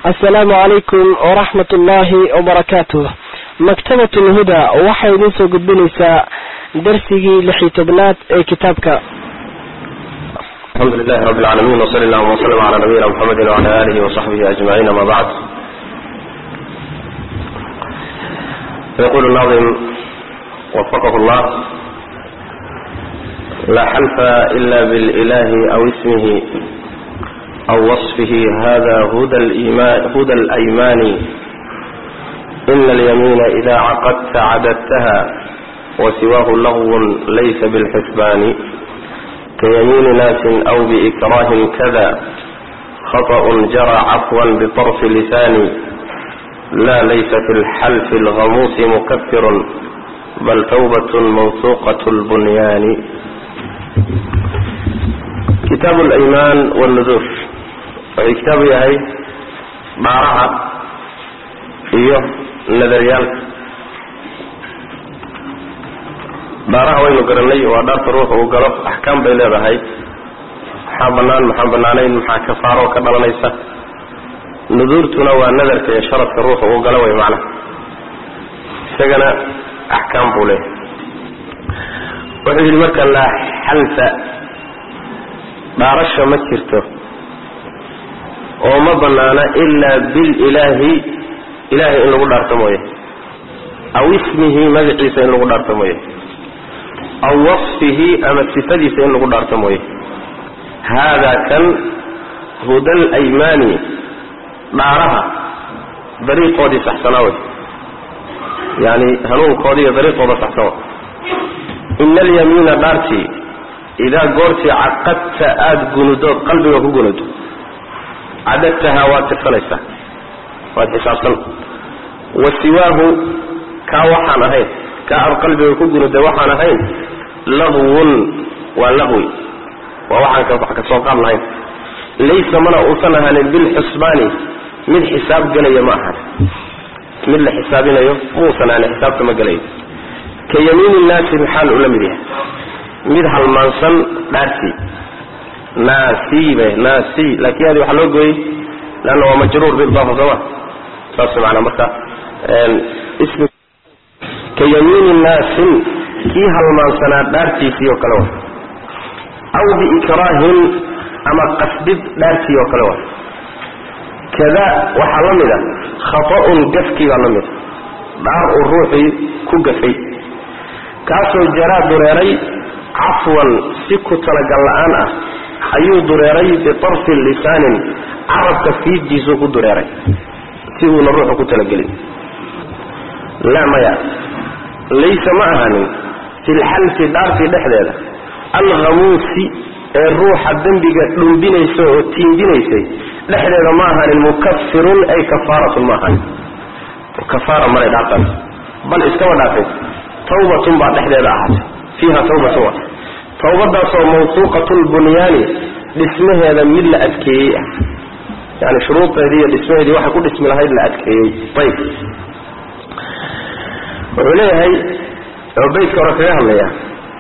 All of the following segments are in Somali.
asalaamu calaykum waraxmat ullaahi wabarakaatuh maktabat lhuda waxay idin soo gudbinaysaa darsigii lixi tobnaad ee kitaabka alxamdu lilahi rabi lcaalamiin wsali allahuma wslm cala nabiyina mxamedi wcala alihi wasaxbihi ajmaciin ama bacd yaqulu nadim wafaqahu llah la xalfa ila bililahi aw ismihi aw wasfihi hada huda alaymani ina alyamiina ida caqadta cadadtaha wasiwahu lagwun laysa bilxisbaani kayamiini naasin aw biikraahin kada khaطأ jara cafwan biطarfi lisani la laysa fi lxalfi اlhamuusi mukafirun bal tawbat mawsuqaة اlbunyaani kitaab اlaymaan wاlnudur wuxuu kitaabu yahay dhaaraha iyo nadaryaalka dhaaraha waynu garanay waa dhaarta ruuxa uu galo axkaam bay leedahay maxaa bannaan maxaan bannaanayn maxaa kafaaro ka dhalanaysa nuduurtuna waa nadarka iyo sharadka ruuxa uu galo way macnaha isagana axkaam buu leeyahay wuxuu yidhi marka laa xalfa dhaarasha ma jirto oo ma bannaana ilaa bililaahi ilaahay in lagu dhaarto mooye aw ismihi magaciisa in lagu dhaarto mooye aw wasfihi ama sifadiisa in lagu dhaarto mooye haadaa kan huda alaymaani dhaaraha dariiqoodii saxsanaa wey yani hanuunkoodii iyo dariiqooda saxsan wa ina alyamiina dhaartii idaa goortii caqadta aada gunudood qalbiga ku gunudo cadadtahaa waad tirsanaysaa waad xisaabsan wa siwaahu kaa waxaan ahayn kaa aad qalbiga ku gunuday waxaan ahayn lagwun waa laqwi waa waxaan wax ka soo qaad lahayn laysa mana uusan ahaanin bilxusbaani mid xisaab gelaya ma ahan mid la xisaabinayo muusan ahaanin xisaabta ma gelayo ka yamiini naasi maxaal ula mid yahay mid halmaansan dhaartii naasiibe naasi laakiin adi waxaa loo gooyey leanna waa majruur biidaafa sooma saas maanaa marka ismi ka yamiini naasin kii halmaansanaa dhaartiisii oo kale wa aw biikraahin ama qasdid dhaartii oo kale wa kada waxaa la mid a khata'un gafkii baa la mid a dhaar uu ruuxii ku gafay kaasoo jaraa dureeray cafwan si ku talagal la-aan ah ayuu dureeray bitarfi lisaanin carabka fiiddiisuu ku dureeray si uuna ruuxu ku talagelin laa maya laysa ma ahanin fi lxalfi dhaartii dhexdeeda alhamuusi ee ruuxa dembiga dhumbinaysa oo tiindinaysay dhexdeeda ma ahanin mukafirun ay kafaaratun ma ahanin kafaara malay dhaartaas bal iskaba dhaafay tawbatun baa dhexdeeda ahaatay fiiha tawbatun wa tawbadaasoo mawsuuqat lbunyaani dhismaheeda mid la adkeeyey ah yani shuruudeedii iyo dhismaheedii waxay ku dhismi lahayd la adkeeyey ayb wuxuu leeyahay oo baydka hore kaga hadlaya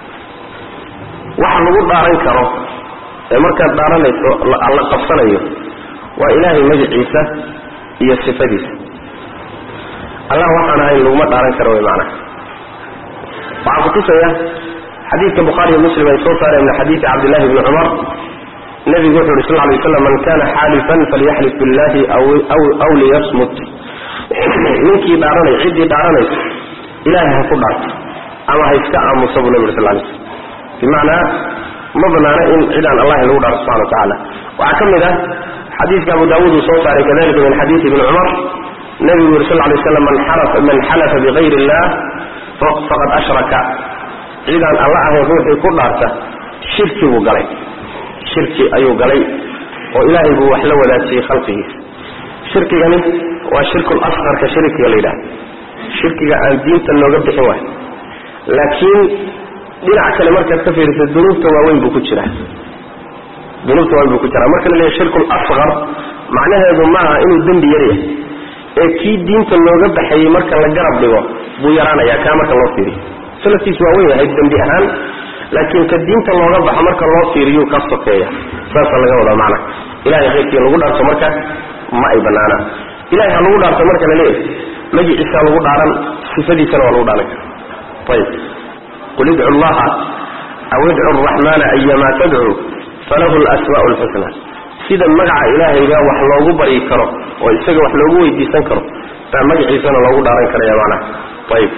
waxa lagu dhaaran karo ee markaad dhaaranayso la qabsanayo waa ilaahay magaciisa iyo sifadiisa allah waxaan ahayn laguma dhaaran karo wy macnaha waxaa kutusaya xadiidka bukhaari iyo muslim ay soo saareen min xadiidi cabdillahi bni cumar nebigu wuxu uhi sal lay slam man kana xaalifan falyaxlif billahi aw liyasmut ninkii dhaaranay ciddii dhaaranaysa ilaahay ha ku dhaarto ama ha iska aamusa buu nebi uri sal lay slm bimacnaa ma banaana in cidaan allahi lagu dhaarto subxana wa tacaala waxaa ka mid ah xadiidka abu daawuud uu soo saaray kadalika min xadiidi ibni cumar nebigu yuri sal lay slam man xalafa bigayr illah faqad ashraka cidaan alla ahayn ruuxii ku dhaarta shirki buu galay shirki ayuu galay oo ilaahay buu wax la wadaajiyey khalqigiisa shirkigani waa shirkul asqarka shirkiga la yidhaha shirkiga aan diinta looga bixin waayo laakiin dhinac kale markaad ka fiirisa dunuubta waaweyn buu ku jiraa dunuubta waaweyn buu ku jiraa marka la leeyahay shirkul asqar macnaheedu maaha inuu dembi yaryahay ee kii diinta looga baxayey marka la garab dhigo buu yaraanayaa kaa marka loo fiiriyo salafkiisu waa wen yahay dembi ahaan laakiin ka diinta looga baxo marka loo fiiriyu ka sokeeya saasa laga wadaa macna ilahay khayrkii lagu dhaarto marka ma ay banaana ilahay ha lagu dhaarto marka la leeyahay magiciisa lagu dhaaran sifadiisana waa lagu dhaaran kara ayib qul idcu llaha aw idcu araxmana ayamaa tadcuu falahu lasmaau lxusna sida magaca ilaahayga wax loogu baryi karo oo isaga wax loogu weydiisan karo baa magaciisana loogu dhaaran karaya macnaha ayib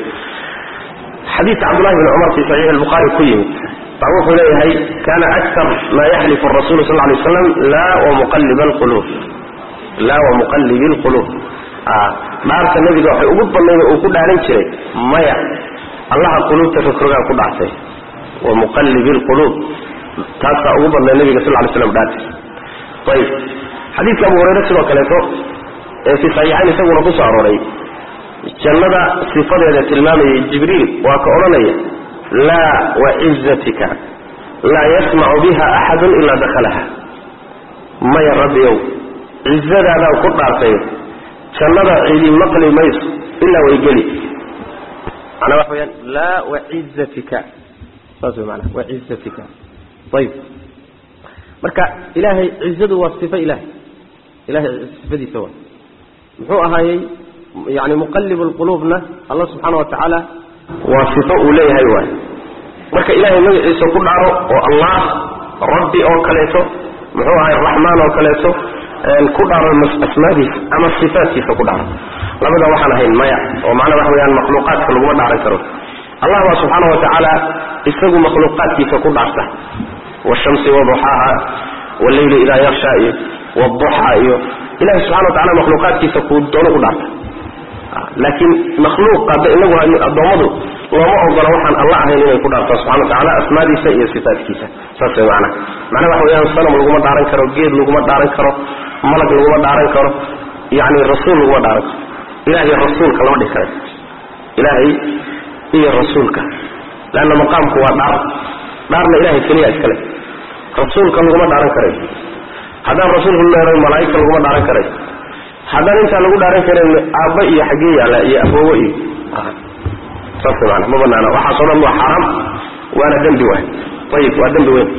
xadiidka cabdullahi bn cumar fi saxiixi lbuhaari ku yimid baa wuxuu leeyahay kana aktar ma yaxlifu rasulu sal lay waslam laa wamuqalib alquluub laa wamuqalibi lquluub dhaarta nebiga waxay ugu badnayd uu ku dhaaran jiray maya allaha quluubta rogrogaan ku dhaartay wamuqalibi lquluub taasaa ugu badnayd nebiga sal lay slam dhaartiis ayib xadiidka abu hurayre sidoo kaleeto ee fi saxiixayn isaguna kusoo arooray jannada sifadeeda tilmaamayay jibriil waa ka odhanaya laa wacizatika laa yasmacu biha axadun ilaa dakhalaha maya rabbiyow cizadaadaan ku dhaartay jannada cidi maqli mayso ilaa way geli manaa waxa weyaan laa wacizatika saas wey manaa wacizatika ayib marka ilaahay cizadu waa sifo ilahay ilahay sifadiisa waa muxuu ahaayey yani muqalib lquluubna allah subxaana wa tacaala waa sifo uu leeyahay waay marka ilahay magaciisa ku dhaaro oo allah rabbi oo kaleeto muxuu ahay raxmaan oo kaleeto ku dhaaro asmaadiisa ama sifaatkiisa ku dhaaro labada waxaan ahayn maya oo macnaa waxa weyaan makhluuqaadka laguma dhaaran karo allah baa subxaana wa tacaala isagu makhluuqaadkiisa ku dhaarta washamsi waduxaaha walleyli idaa yaksha iyo wduxa iyo ilahi subxana wa tacala makhluuqaadkiisa kuu doono ku dhaarta laakiin makhluuq hadda inagu addoommadu looma ogola waxaan alla ahayn inay ku dhaartaan subxana watacala asmaadiisa iyo sifaatkiisa saas way macnaha macnaha waxa weyaan sanam laguma dhaaran karo geed laguma dhaaran karo malag laguma dhaaran karo yacni rasuul laguma dhaaran karo ilahay rasuulka lama dhihi karayo ilaahay iyo rasuulka leanna maqaamku waa dhaar dhaarna ilahay keliya iskale rasuulka laguma dhaaran karayo haddaan rasuulku leeray malaaigta laguma dhaaran karayo haddaan intaa lagu dhaaran karin aabba iyo xaggee yaalla iyo aboowo iyo saas maana ma banaana waxaasoo dhan waa xaaraam waana dembi waay ayib waa dembi weyn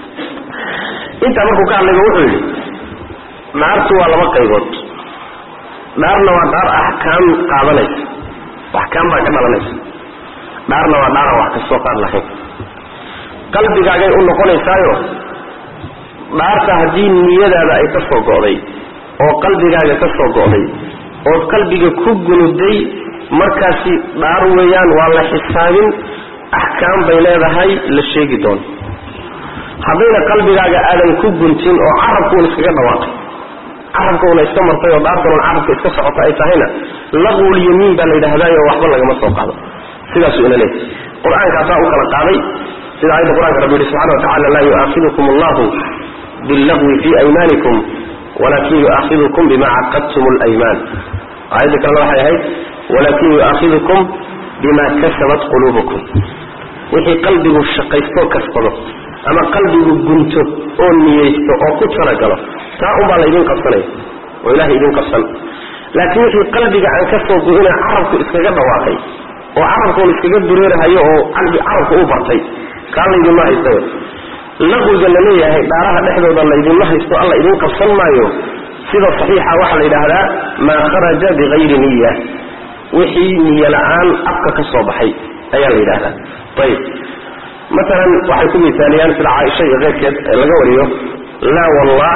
intaa markuu ka hadlayba wuxuu yidhi dhaartu waa laba qaybood dhaarna waa dhaar axkaam qaadanaysa axkaam baa ka dhalanaysa dhaarna waa dhaaran wax kastoo qaad lahayn qalbigaagay u noqonaysaayo dhaarta haddii niyadaada ay ka soo go'day oo qalbigaaga ka soo go'day oo qalbiga ku gunuday markaasi dhaar weeyaan waa la xisaabin axkaam bay leedahay la sheegi doono haddayna qalbigaaga aadan ku guntin oo carabkuun iskaga dhawaaqay carabkuuna iska martay oo dhaartanuun carabka iska socota ay tahayna laqwul yamiin baa la yidhahdaayo waxba lagama soo qaado sidaasuu ina leeyahy qur-aankaasaa u kala qaaday sida aayadda qur-aanka rabbi yihi subxana wa tacala laa yu'aakidukum allahu billagwi fii aymaanikum walakin yu'aakidukum bima caqadtum alaymaan aayadda kalena waxay ahayd walakin yu'aakidukum bima kasabat quluubukum wixii qalbigu shaqaystoo kasbado ama qalbigu gunto oo niyeysto oo ku talagalo taa unbaa laydin qabsanaya oo ilahay idin qabsan laakiin wixii qalbiga aan ka soo go-ina carabku iskaga dhawaaqay oo carabkuun iskaga dureerahayo oo carabku u bartay kaa laydinma haysta laqwiga la leeyahay dhaaraha dhexdooda laydinma haysto alla idin qabsan maayo sida saxiixa waxaa la yidhaahdaa maa kharaja bikayri niya wixii niyo la-aan afka ka soo baxay ayaa la yidhahdaa ayib maalan waxay ku misaaliyaan sida caaisha iyo keyrkeed ee laga wariyo laa wallah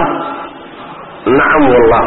nacam wallah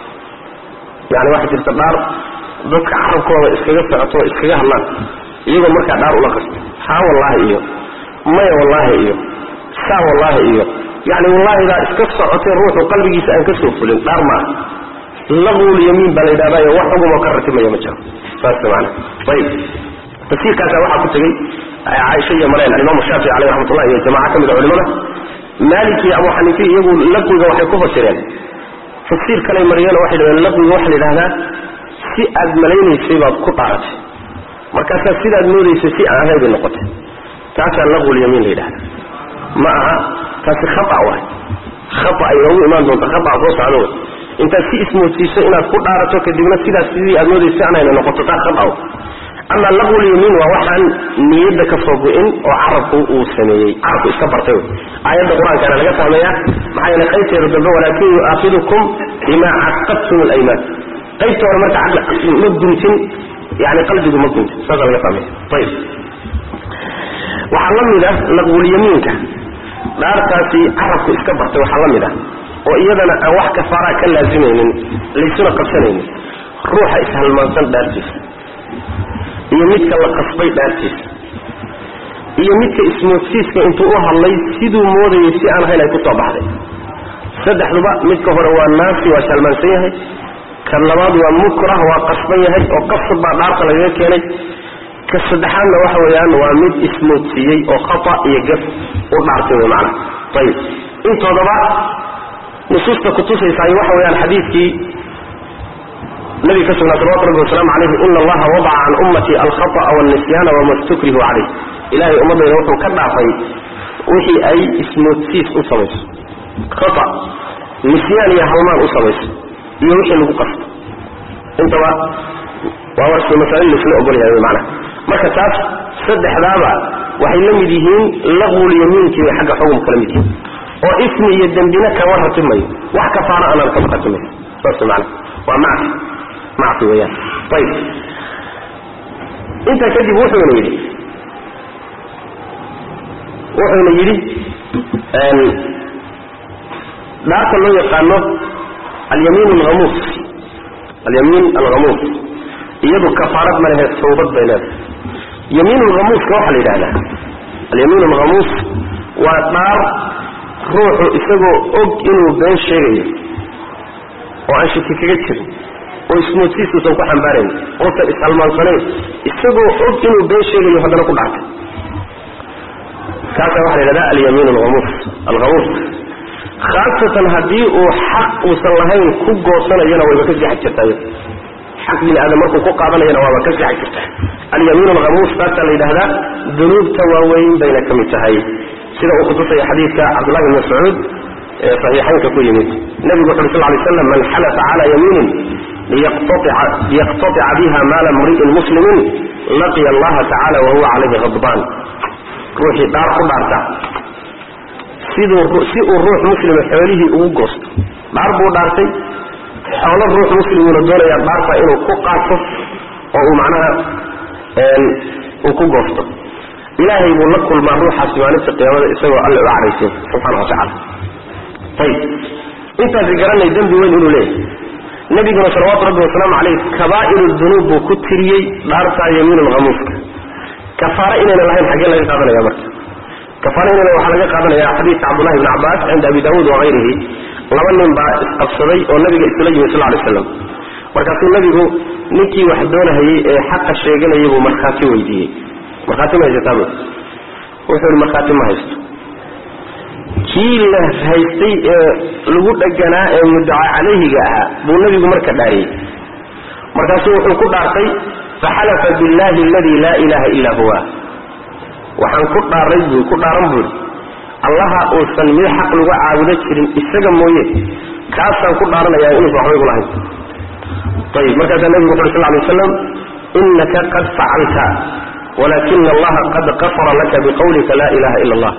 yani waxaa jirta dhaar dadka carabkooda iskaga socoto iskaga hadlaan iyagoo markaa dhaar ula qasto haa wallaahi iyo maya wallaahi iyo saa wallaahi iyo yani wallaahidaa iska socotay ruuxu qalbigiisa aan ka soo fulin dhaar ma ah laqwul yamiin baa la yidhahdayo wax xugumoo ka ratimaya ma jiro saas maana ayib tafsiirkaasa waxaa ku tegey caaisha iyo mareen alimaamu shaafici caleyh raxmatullah iyo jamaca ka mid a culimada maalik iyo abu xaniifi iyagu laqwiga waxay ku fasireen tafsiir kaley mariyeen waxay dhaheen laqwiga waxaa la yidhahdaa si aad malaynaysay baad ku dhaaratay markaasaa sidaad moodaysay si aan ahayn bay noqotay taasaa laqwul yamiin la yidhahda ma aha taasi khata waay khata ay noogu imaan doonta khata soo socda wey intaad si ismoodsiiso inaad ku dhaarato kadibna sidaas sidii aad moodaysa anayna noqoto taa khata w ama laqwul yamiin waa waxaan niyadda ka soo go-in oo carabku uu sameeyey carabku iska bartay wey aayadda qur-aankaana laga fahmaya maxaa yeele qaybteeda dambe walaakin yu'aakidukum bima caqadtum alaymaan qaybta hore marka ma guntin yani qalbigu ma guntin saasa laga fahmaya ayib waxaa la mid ah laqwulyamiinka dhaartaasi carabku iska bartay waxaa la mid ah oo iyadana aan wax kafaaraa ka laazimaynin laysuna qabsanaynin ruuxa ishalmaansan dhaartiisa iyo midka la qasbay dhaartiisa iyo midka ismoodsiiska intuu u hadlay siduu moodayay si aan ahayn ay ku soo baxday saddexduba midka hore waa naasi waa shalmaansan yahay kan labaad waa mukrah waa qasban yahay oo qasab baa dhaarta lagaga keenay ka saddexaadna waxa weeyaan waa mid ismoodsiiyey oo khata iyo gaf u dhaartay wey macana ayib intoodaba nusuusta kutusaysaay waxa weeyaan xadiidkii nabiga ka sugnaa salawatu rabbi wasalaamu calayhi ina allaha wadaca can ummatii alkhata'a walnisyaana wama stukrihu calayh ilahay ummaddayda wuxuu ka dhaafay wixii ay ismoodsiis u samayso khata nisyaan iyo halmaan u samayso iyo wixii lagu qasto intaba waa warsi masale laisla ogolyahay wy macana marka taas saddexdaaba waxay la mid yihiin laqwulyamiinkii bay xagga xukumka la mid yihiin oo ismi iyo dembina kama ratimayo wax kafaara anaan kama ratimayo saas mana waa macsi macsi weyaan ayib intaa kadib wuxuuna yidhi wuxuuna yidhi dhaarta loo yaqaano alyamiin alhamuus alyamiin alhamuus iyadu kafaarad ma lehe tawbad bay leedahay yamiin alhamuuska waxaa la yidhahdaa alyamiin alhamuus waa dhaar ruuxu isagoo og inuu been sheegayo oo aan shaki kaga jirin oo ismoodsiisuusan ku xambaarayn oosan ishalmaansanayn isagoo og inuu been sheegayo haddana ku dhaartay kaasa waxaa la yidhahdaa alyamiin alhamuus alhamuus khaasatan haddii uu xaq uusan lahayn ku goosanayana wayba ka sixi jirtaa xaq bini aadam markuu ku qaadanayana waaba ka sixi jirtaa alyamiin alhamuus taasaa la yidhahdaa dunuubta waaweyn bayna ka mid tahay sida uu kutusaya xadiidka cabdullahi bn mascuud ee saxiixaynka ku yimid nebigu wuxu uri sal lay slam man xalafa cala yamiinin liyaqtatica biha maala mri'in muslimin laqiya allaha tacala wahuwa calayhi khadbaan ruuxii dhaar ku dhaarta siduu si uu ruux muslima xoolihii ugu goosto dhaar buu dhaartay xoolo ruux muslimuuna doonayaa dhaarta inuu ku qaato oo uu macnaha uu ku goosto ilaahay buu la kulmaa ruuxaasi maalinta qiyaamada isagoo alle u cadhaysin subxaana watacala ayib intaasi garanay dembi weyn inuu leeyahay nebiguna salawaatu rabbi wasalaamu caleyh kabaa'iru dunuub buu ku tiriyey dhaartaa yamiin alhamuuska kafaare inayna lahayn xaggee laga qaadanaya marka kafaare inayna waxaa laga qaadanaya xadiidka cabdullahi bni cabbaas cinda abi daawuud wakayrihi laba nin baa isqabsaday oo nabiga isula yimi sal lay slam markaasuu nebigu ninkii wax doonahayey ee xaqa sheeganayay buu markhaati weydiiyey markhaati ma haysataa wuxuu ihi markhaati ma haysto kii la haystay ee lagu dheganaa ee muddaca calayhiga ahaa buu nebigu marka dhaariyey markaasuu wuxuu ku dhaartay faxalafa billahi aladii laa ilaha illa huwa waxaan ku dhaaray buu ku dhaaran buuri allaha uusan mid xaq lagu caabudo jirin isaga mooye kaasaan ku dhaaranayaa inuusan waxba igu lahayn ayib markaasaa nebigu wuxu uri sal lay waslam inaka qad facalta walakina allaha qad kafara laka biqawlika laa ilaha ila allah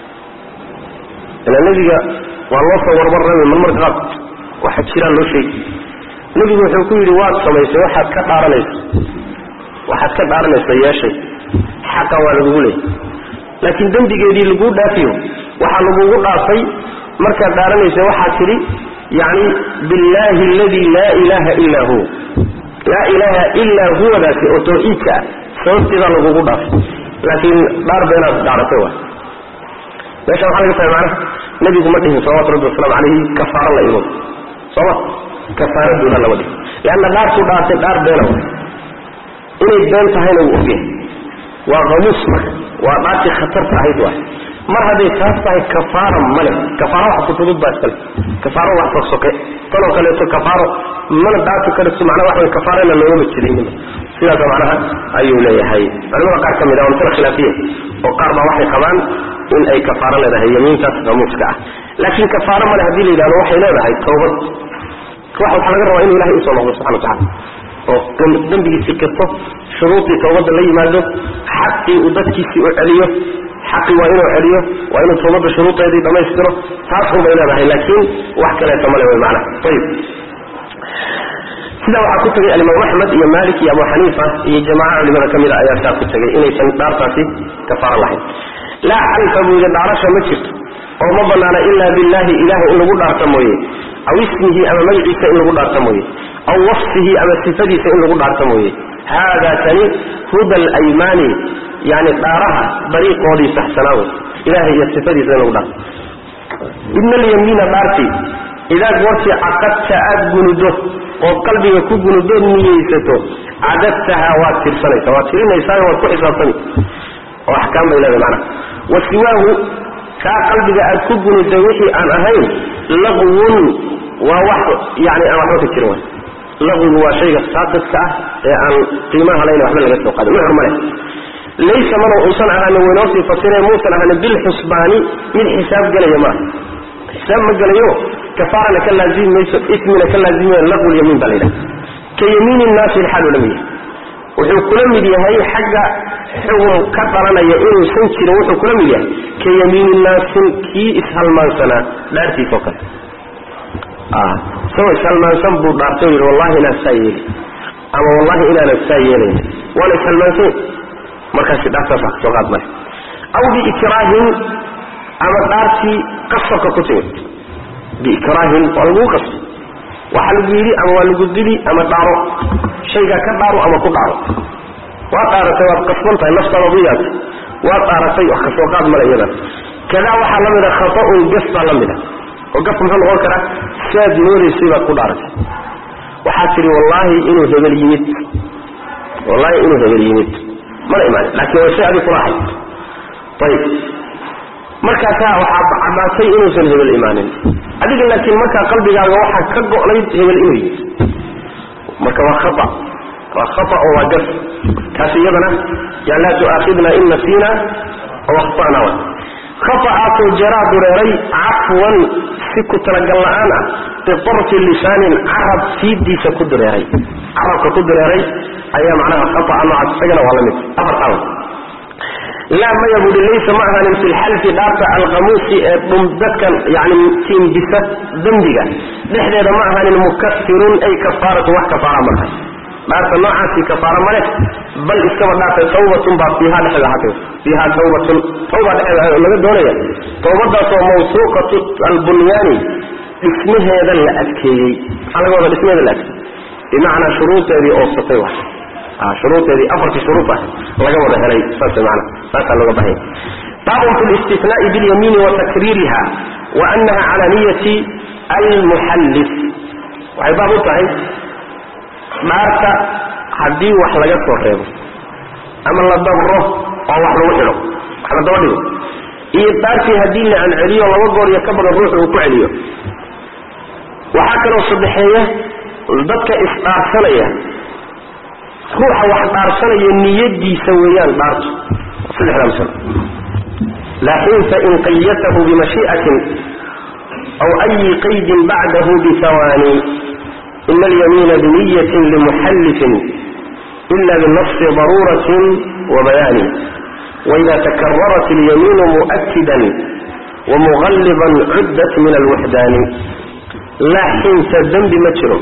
ila nebiga waa loo soo warwarrami marmarka qaad waxa jiraan loo sheegi nebigu wuxuu ku yidhi waad samaysay waxaad ka dhaaranaysa waxaad ka dhaaranaysa yeeshay xaqa waa lagugu leeyay laakiin dembigeedii laguu dhaafiyo waxaa lagugu dhaafay markaad dhaaranaysa waxaad tidhi yacni billaahi aladii laa ilaaha illaa huwa laa ilaaha illaa huwadaasi oo tawxiidka ah sababteedaa lagugu dhaafay laakiin dhaar beenaad dhaaratay wa meesha waxaa laga fahma macnaha nebigu ma dhihin salawatu rabbi wasalaamu calayhi kafaaro la imo sooma kafaaraduuna lama dhihin leanna dhaartuu dhaartay dhaar beena wa inay been tahayna wuu ogyahay waa hamuus marka waa dhaartii khatarta ahayd waay mar hadday taas tahay kafaara male kafaaro wax kutudud baa iskale kafaaro wax sogsoke tanoo kaleeto kafaaro mana dhaafi karto macnaha waxa way kafaarana loogama jirin sidaasa macnaha ayuu leeyahay culimada qaar ka mid ah waa masale khilaafiya oo qaar baa waxay qabaan in ay kafaaro leedahay yamiintaas hamuuska ah laakiin kafaaro male haddii la yidhahdo waxay leedahay tawbad wax waxaa laga rabaa inuu ilahay usoo noqdo subxana watacala oo dembigiisii kirto shuruudii tawbadda la yimaado xaqii uu dadkiisii u celiyo xaqii waa inuu celiyo waa inuu tawbadda shuruudeedii dhammaystiro taas unbay leedahay laakiin wax kaleeto male way macnaha ayib sidaa waxaa ku tegay alimaam axmed iyo malik iyo abu xaniifa iyo jamaaca culimada ka mid a ayaa saa ku tegay inaysan dhaartaasi kafaaro lahayn laa xalfa buu yidhi dhaarasha ma jirto oo ma banaana ilaa billahi ilahay in lagu dhaarta mooye aw ismihi ama magaciisa in lagu dhaarta mooye aw wasfihi ama sifadiisa in lagu dhaarta mooye haada kani huda alaymaani yani dhaaraha dariiqoodii saxsanaa wey ilahay iyo sifadiisa in lagu dhaarto ibn alyamiina dhaartii idaa goortii caqadta aad gunudo ood qalbiga ku gunudood niyeysato cadadtahaa waad tirsanaysa waad tirinaysaa waad ku xisaabtami oo axkaam bay leedahay macnaha wa siwaahu kaa qalbiga aad ku gunuday wixii aan ahayn laqwun waa wax yani aan waxba ka jirin way laqwigu waa shayga saaqidka ah ee aan qiimaha layn waxba laga soo qaadin muxur male laysa mana uusan ahaanin waynoosii fasiree muusan ahaanin bilxusbaani mid xisaab gelaya maaha xisaab ma gelayo kafaarana ka laazimi mayso ismina ka laazimimayo laqwulyamiin baa la yidhaha ka yamiini nnaasi ilxaalu la mid yahay wuxuu kula mid yahay xagga xugum ka dhalanaya inuusan jirin wuxuu kula mid yahay ka yamiini naasin kii ishalmaansanaa dhaartiisoo kale isagoo ishalmaansan buu dhaartay yidhi wallahi inaan saa yeeli ama wallahi inaanan saa yeelayn waana ishalmaansan markaasi dhaartaasa kasoo qaad male aw biikraahin ama dhaartii qasabka ku timid biikraahin waa lagugu qasbay waxaa lagu yidhi ama waa lagu dili ama dhaaro shaygaa ka dhaaro ama ku dhaaro waad dhaaratay waad qasban tahay naftaada diyaata waad dhaaratay wax kasoo qaad male iyadan kadaa waxaa la mida khata'un gas baa la mida oo gafka muxuu noqon karaa siaad moodaysay baad ku dhaaratay waxaad tidhi wallaahi inuu hebel yimid wallaahi inuu hebel yimid mana imaanin laakiin waa shay adig kula ahayd ayib markaasaa waxaad caddaatay inuusan hebel imaanin adiga laakiin markaa qalbigaaga waxaa ka go'nayd hebel inuu yimid marka waa khata waa khata oo waa gas kaasi iyadana yaa laa tu'aakhidna in nasiina aw akhta'na wa khata'aasoo jaraa dureeray cafwan si ku talagal la'aan ah bitarfi lisaanin carab fiidiisa ku dureeray carabka ku dureeray ayaa macnaha khata'a noocaas isagana waa la mid afartaa laa maya buuhi laysa ma ahaanin fi lxalfi dhaarta alkhamuusi ee dhum dadkan yani tiimbisa dembiga dhexdeeda ma ahaanin mukafirun ay kafaaratu wax kafaara ma ahay dhaarta noocaasi kafaara male bal iskaba dhaartay tawbatun baa fiiha dhexeeda ahaatay fiiha tawbatun tawba dhexeeda laga doonaya tawbadaasoo mawsuuqatu albunyaani dhismaheeda la adkeeyey maxaa laga wada dhismaheeda la adkeeyey bimacnaa shuruudeedii oobsatay wax shuruudeedii afartii shuruud ah laga wada helay saas maana saasaa looga bahanya baabun fi listinaai bilyamiini wa takriiriha wa anaha cala niyati almuxallif waxay baab u tahay dhaarta haddii wax laga soo reebo ama la dabro oo wax lagu xidho wax la daba dhigo iyo dhaartii haddii la anceliyo laba goor iyo ka badan ruuxu uu ku celiyo waxaa kaloo saddexeeya dadka isdhaarsanaya ruuxa wax dhaarsanaya niyadiisa weeyaan dhaartu saddexdaa masalo laakin fain qayatahu bimashii'atin aw ayi qaydin bacdahu bihawaani ina alyamiina biniyatin limuxallifin ila binafsi daruuratin wa bayaani waida takararat alyamiinu mu'akidan wamuqalliban cuddat min alwuxdaani laa xinta dembi ma jiro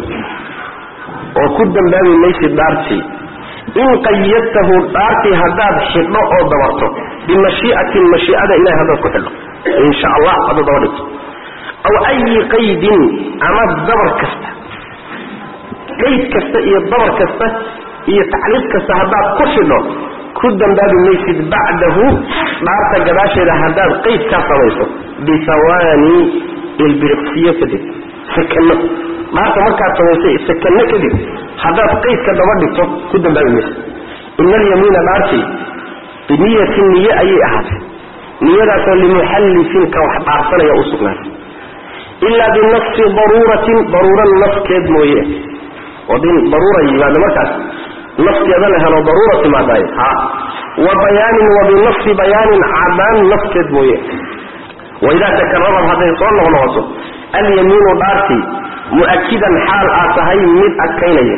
oo ku dambaabi maysid dhaartii in qayadtahu dhaartii haddaad xidho oo dabarto bimashii'atin mashii'ada ilahay haddaad ku xidho insha allah haddaad daba dhigto aw ayi qaydin ama dabar kasta qayd kasta iyo dabar kasta iyo tacliiq kasta haddaad ku xidho ku dambaabi maysid bacdahu dhaarta gadaasheeda haddaad qayd kaa samayso bihawaani ilbiriqsiyo kadib sakano dhaarta markaad samaysay sakano kadib haddaad qaydka daba dhigto ku dambaabi maysa ina alyamiina dhaartii biniyatin niye ayay ahaatay niyadaasoo limuxallifin ka wax dhaarsanaya u sugnaatay ilaa binafsi daruuratin daruura nafkeed mooye oo din daruura yimaado markaas nafkeeda la helo daruura timaadaay ha wa bayaanin wa binafsi bayaanin cadaan nafkeed mooye waidaa takararad hadday soo noqnoqoto alyamiinu dhaartii mu'akidan xaal aad tahay mid adkaynaya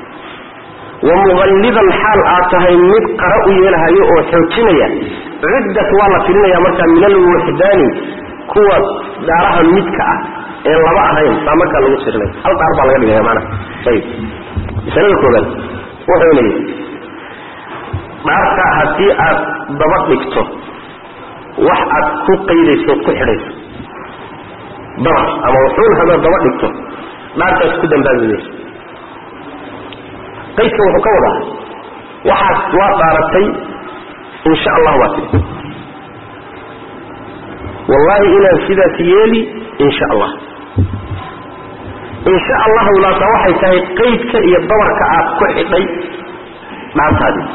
wa muqallidan xaal aad tahay mid qara u yeelahayo oo xoojinaya ciddat waa la tirinaya markaa min alwuxdaani kuwa dhaaraha midka ah ee laba ahayn baa markaa lagu tirinaya hal dhaar baa laga dhigaya maanaha ayib masalada koobaad wuxuu leeyahy dhaarta haddii aad daba dhigto wax aad ku qaydayso ku xidhayso dabar ama wuxuun hadaad daba dhigto dhaartaas ku dambaabi mayso qaydka wuxuu ka wadaa waxaad waa dhaaratay insha allah waa tii wallahi inaan sidaas yeeli insha allah insha allahu laasa waxay tahay qaydka iyo dabarka aad ku xidhay dhaartaadii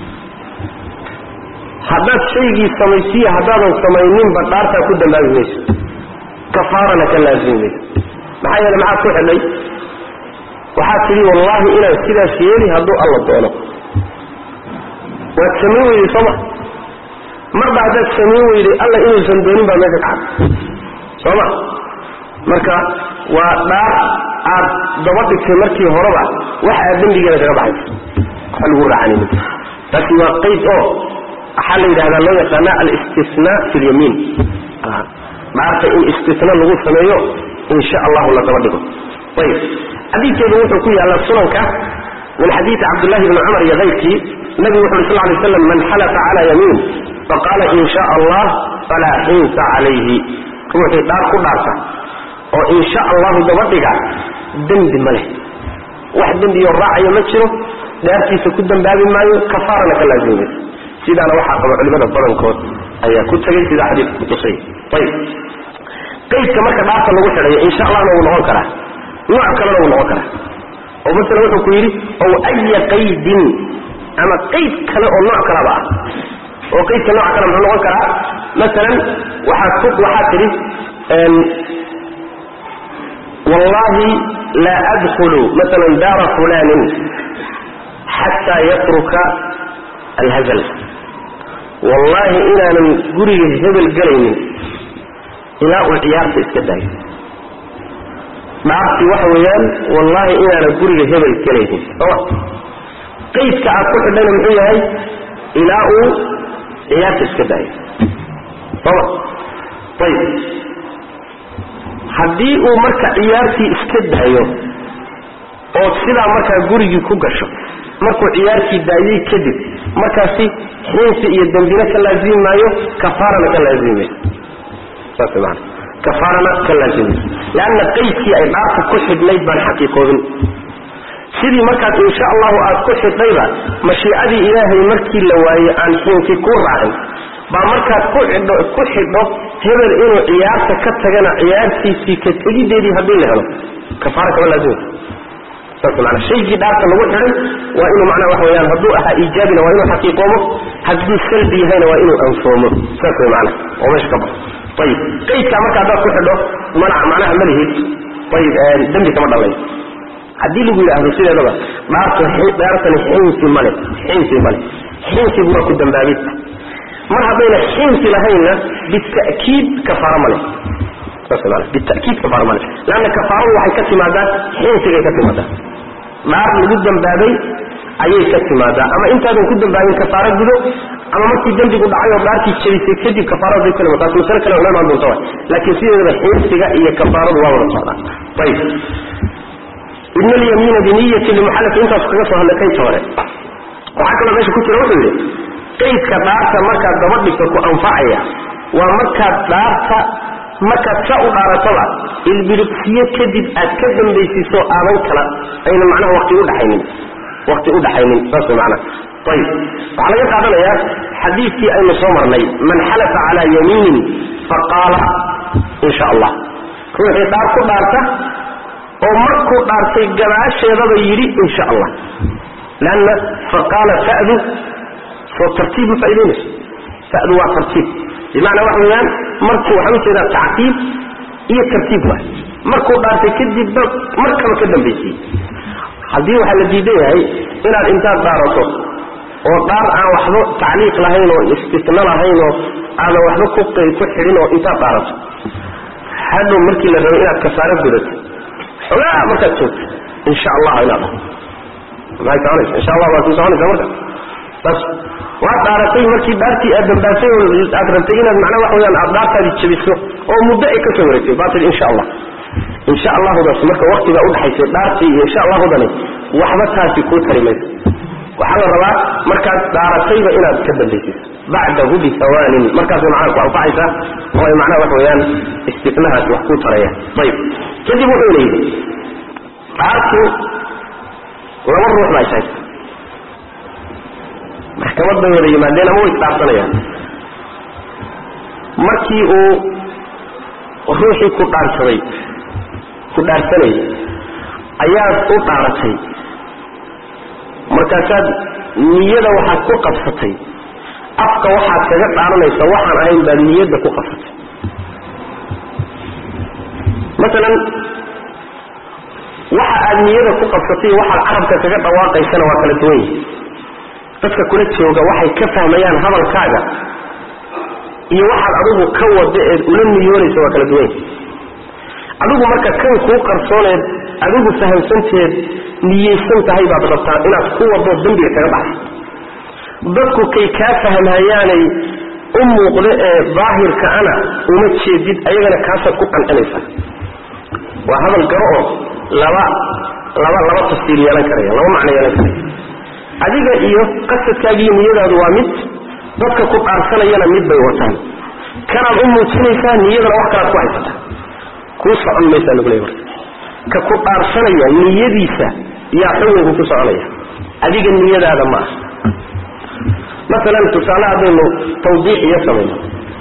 haddaad shaygii samaysiiya haddaadan samayninba dhaartaa ku dambaabi mayso kafaarana ka laazimi mayso maxaa yeele maxaad ku xidhay waxaad tidhi wallahi inaan sidaas yeeli hadduu alla doono waad samayn weyday sooma marba haddaad samayn weyday alla inuusan doonin baa meesha kacad sooma marka waa dhaar aad daba dhigtay markii horeba wax aad dembigeeda kaga baxayso waxa lagu raacanayni taasi waa qayd oo waxaa la yidhahdaa loo yaqaana alistisnaa fi lyamiin dhaarta in istisna lagu sameeyo insha allahu la daba dhigo ayib xadiidkeedu wuxuu ku yaallaa sunanka min xadiidi cabdullahi bni cumar iyo kayrkii nabigu wuxu uri sal lay slam man xalafa cala yamiin faqaala in sha allah falaa xinsa calayhi ruuxii dhaar ku dhaarta oo insha allahu daba dhiga dembi ma leh wax dembiyo raacayo ma jiro dhaartiisa ku dambaabi maayo kafaarana ka laazimi mayso sidaana waxaa qaba culimada badankood ayaa ku tegay sidaa xadiidka kutusay ayib qaydka marka dhaarta lagu xidhayo insha allahna wuu noqon karaa nooc kalena wuu noqon karaa oo masala wuxuu ku yidhi ow aya qaydin ama qayd kale oo nooc kalaba ah oo qaydka nooc kale muxuu noqon karaa masalan waxaad ku waxaad tidhi wallahi laa adkhulu masalan daara fulanin xataa yatruka alhazal wallahi inaanan guriga hebel gelaynin ilaa uu ciyaarta iska daayo dhaarti waxa weeyaan wallahi inaanan guriga hebel gelaynin sooma qaydka aad ku xidhayna muxuu yahay ilaa uu ciyaarta iska daayo sooma ayib haddii uu marka ciyaartii iska daayo oo sidaa markaa gurigii ku gasho markuu ciyaartii daayey kadib markaasi xiinsi iyo dembina ka laazimi maayo kafaarana ka laazimi mayso saas maana kafaarana ka laazimi mayso leanna qaydkii ay dhaarta ku xidhnayd baan xaqiiqoobin sidii markaas insha allahu aad ku xidhnayba mashiicadii ilaahay markii la waaye aan xiinsi ku raacin baa markaad ku xidho ku xidho hebel inuu ciyaarta ka tagana ciyaartiisii ka tegideedii haddii la helo kafaara kama laazimi saas maana shaygii dhaarta lagu xidhay waa inuu macnaha waxa weyaan hadduu ahaa iijaabina waa inuu xaqiiqoomo hadduu salbi yahayna waa inuu anfoomo saas way macana oo meesha ka baxo ayib qaydkaa marka haddaad ku xidho mana macnaha ma lihid ayib dembi kama dhalayo haddii lagu yidhaahdo sideedaba dhaarta dhaartani xinsi male xinsi male xinsigu waa ku dambaabid mar haddayna xinsi lahaynna bita'kiid kafaaro male saas maana bita'kiid kafaaro male leanna kafaaradu waxay ka timaadaa xinsigay ka timaadaa dhaar lagu dambaabay ayay ka timaadaa ama intaadan ku dambaabin kafaaro gudo ama markii dembigu dhacay oo dhaartii jabisay kadib kafaarada bay kalima taas masale kale una imaan doonta laakiin sideedaba xinsiga iyo kafaaradu waa wada socdaan ayib ibn alyamiina biniyati limuxallaf intaasu kaga soo hadlay qaydka hore waxaa kaloo meesha ku jira wuxuu yidhi qaydka dhaarta markaad daba dhigto ku anfacaya waa markaad dhaarta markaad sa u dhaarataba ilbiriqsiyo kadib aad ka dambaysiiso aadan kala ayna macnaha waqti udhaxaynin waqti u dhaxaynin saas way macnaha ayib waxaa laga qaadanayaa xadiidkii aynu soo marnay man xalafa calaa yamiinin faqaala in sha allah ruuxii dhaar ku dhaarta oo markuu dhaartay gadaasheedaba yidhi in sha allah lanna faqaala fa'du soo tartiib ma faa'idaynayso fa'du waa tartiib bimacnaa waxa weeyaan markuu waxaan ujeedaa tacqiib iyo tartiib waay markuu dhaartay kadibba markaba ka dambaysiye haddii waxaa la diidan yahay inaad intaad dhaarato oo dhaar aan waxba tacliiq lahayn oo istisna lahayn oo aadan waxba ku ku xidhin oo intaad dhaarato hadhow markii la rabo inaad kafaaro gudato xogaa markaad joogto insha allah inaad dhaho maxay soconaysa insha allah waa kuu soconaysa marka saas waad dhaaratay markii dhaartii aad dambaasay oo aad rabtay inaad macnaa waxa weyaan aad dhaartaadi jabiso oo muddo ay ka soo wareegtay baa tii insha allah insha allahudaas marka waktigaa udhaxaysay dhaartii iyo insha allahudani waxba taasi kuu tari mayso waxaa la rabaa markaad dhaaratayba inaad ka dambaysiso bacdahu bihawaanin markaasay macnaha ku anfacaysaa oo ay macnaha waxa weeyaan istinahaasi wax kuu taraya ayib kadib wuxuuna yidhi dhaartu laba ruux baa ishaysa maxkamad bay wada yimaadeen ama way isdhaarsanayaan markii uu ruuxii ku dhaarsaday ku dhaarsanayay ayaad u dhaaratay markaasaad niyada waxaad ku qabsatay afka waxaad kaga dhaaranaysa waxaan ahayn baad niyadda ku qabsatay masalan waxa aad niyada ku qabsatay waxaad carabka kaga dhawaaqaysana waa kala duwan yihi dadka kula jooga waxay ka fahmayaan hadalkaaga iyo waxaad adigu ka wada eed ula niyoonaysa waa kala duwan yihi adigu marka kan kuu qarsooneed adigu fahamsanteed niyeysan tahay baad rabtaa inaad ku wado dembiga kaga baxay dadku kay kaa fahmhayaanay u muuqda ee daahirka ana uma jeedid ayagana kaasaad ku qancinaysaa waa hadal garo oo laba laba laba tafsiir yeelan karaya laba macno yeelan karaya adiga iyo qasadkaagiiyo niyadaadu waa mid dadka ku dhaarsanayana mid bay wataan kanaad u muujinaysaa niyadana wax kalaad ku haysataa kuu socon maysaa lagu leey marka ka ku dhaarsanaya niyadiisa yaa xukunku ku soconaya adiga niyadaada ma ah masalan tusaale haddaynu tawdiix iyo samayno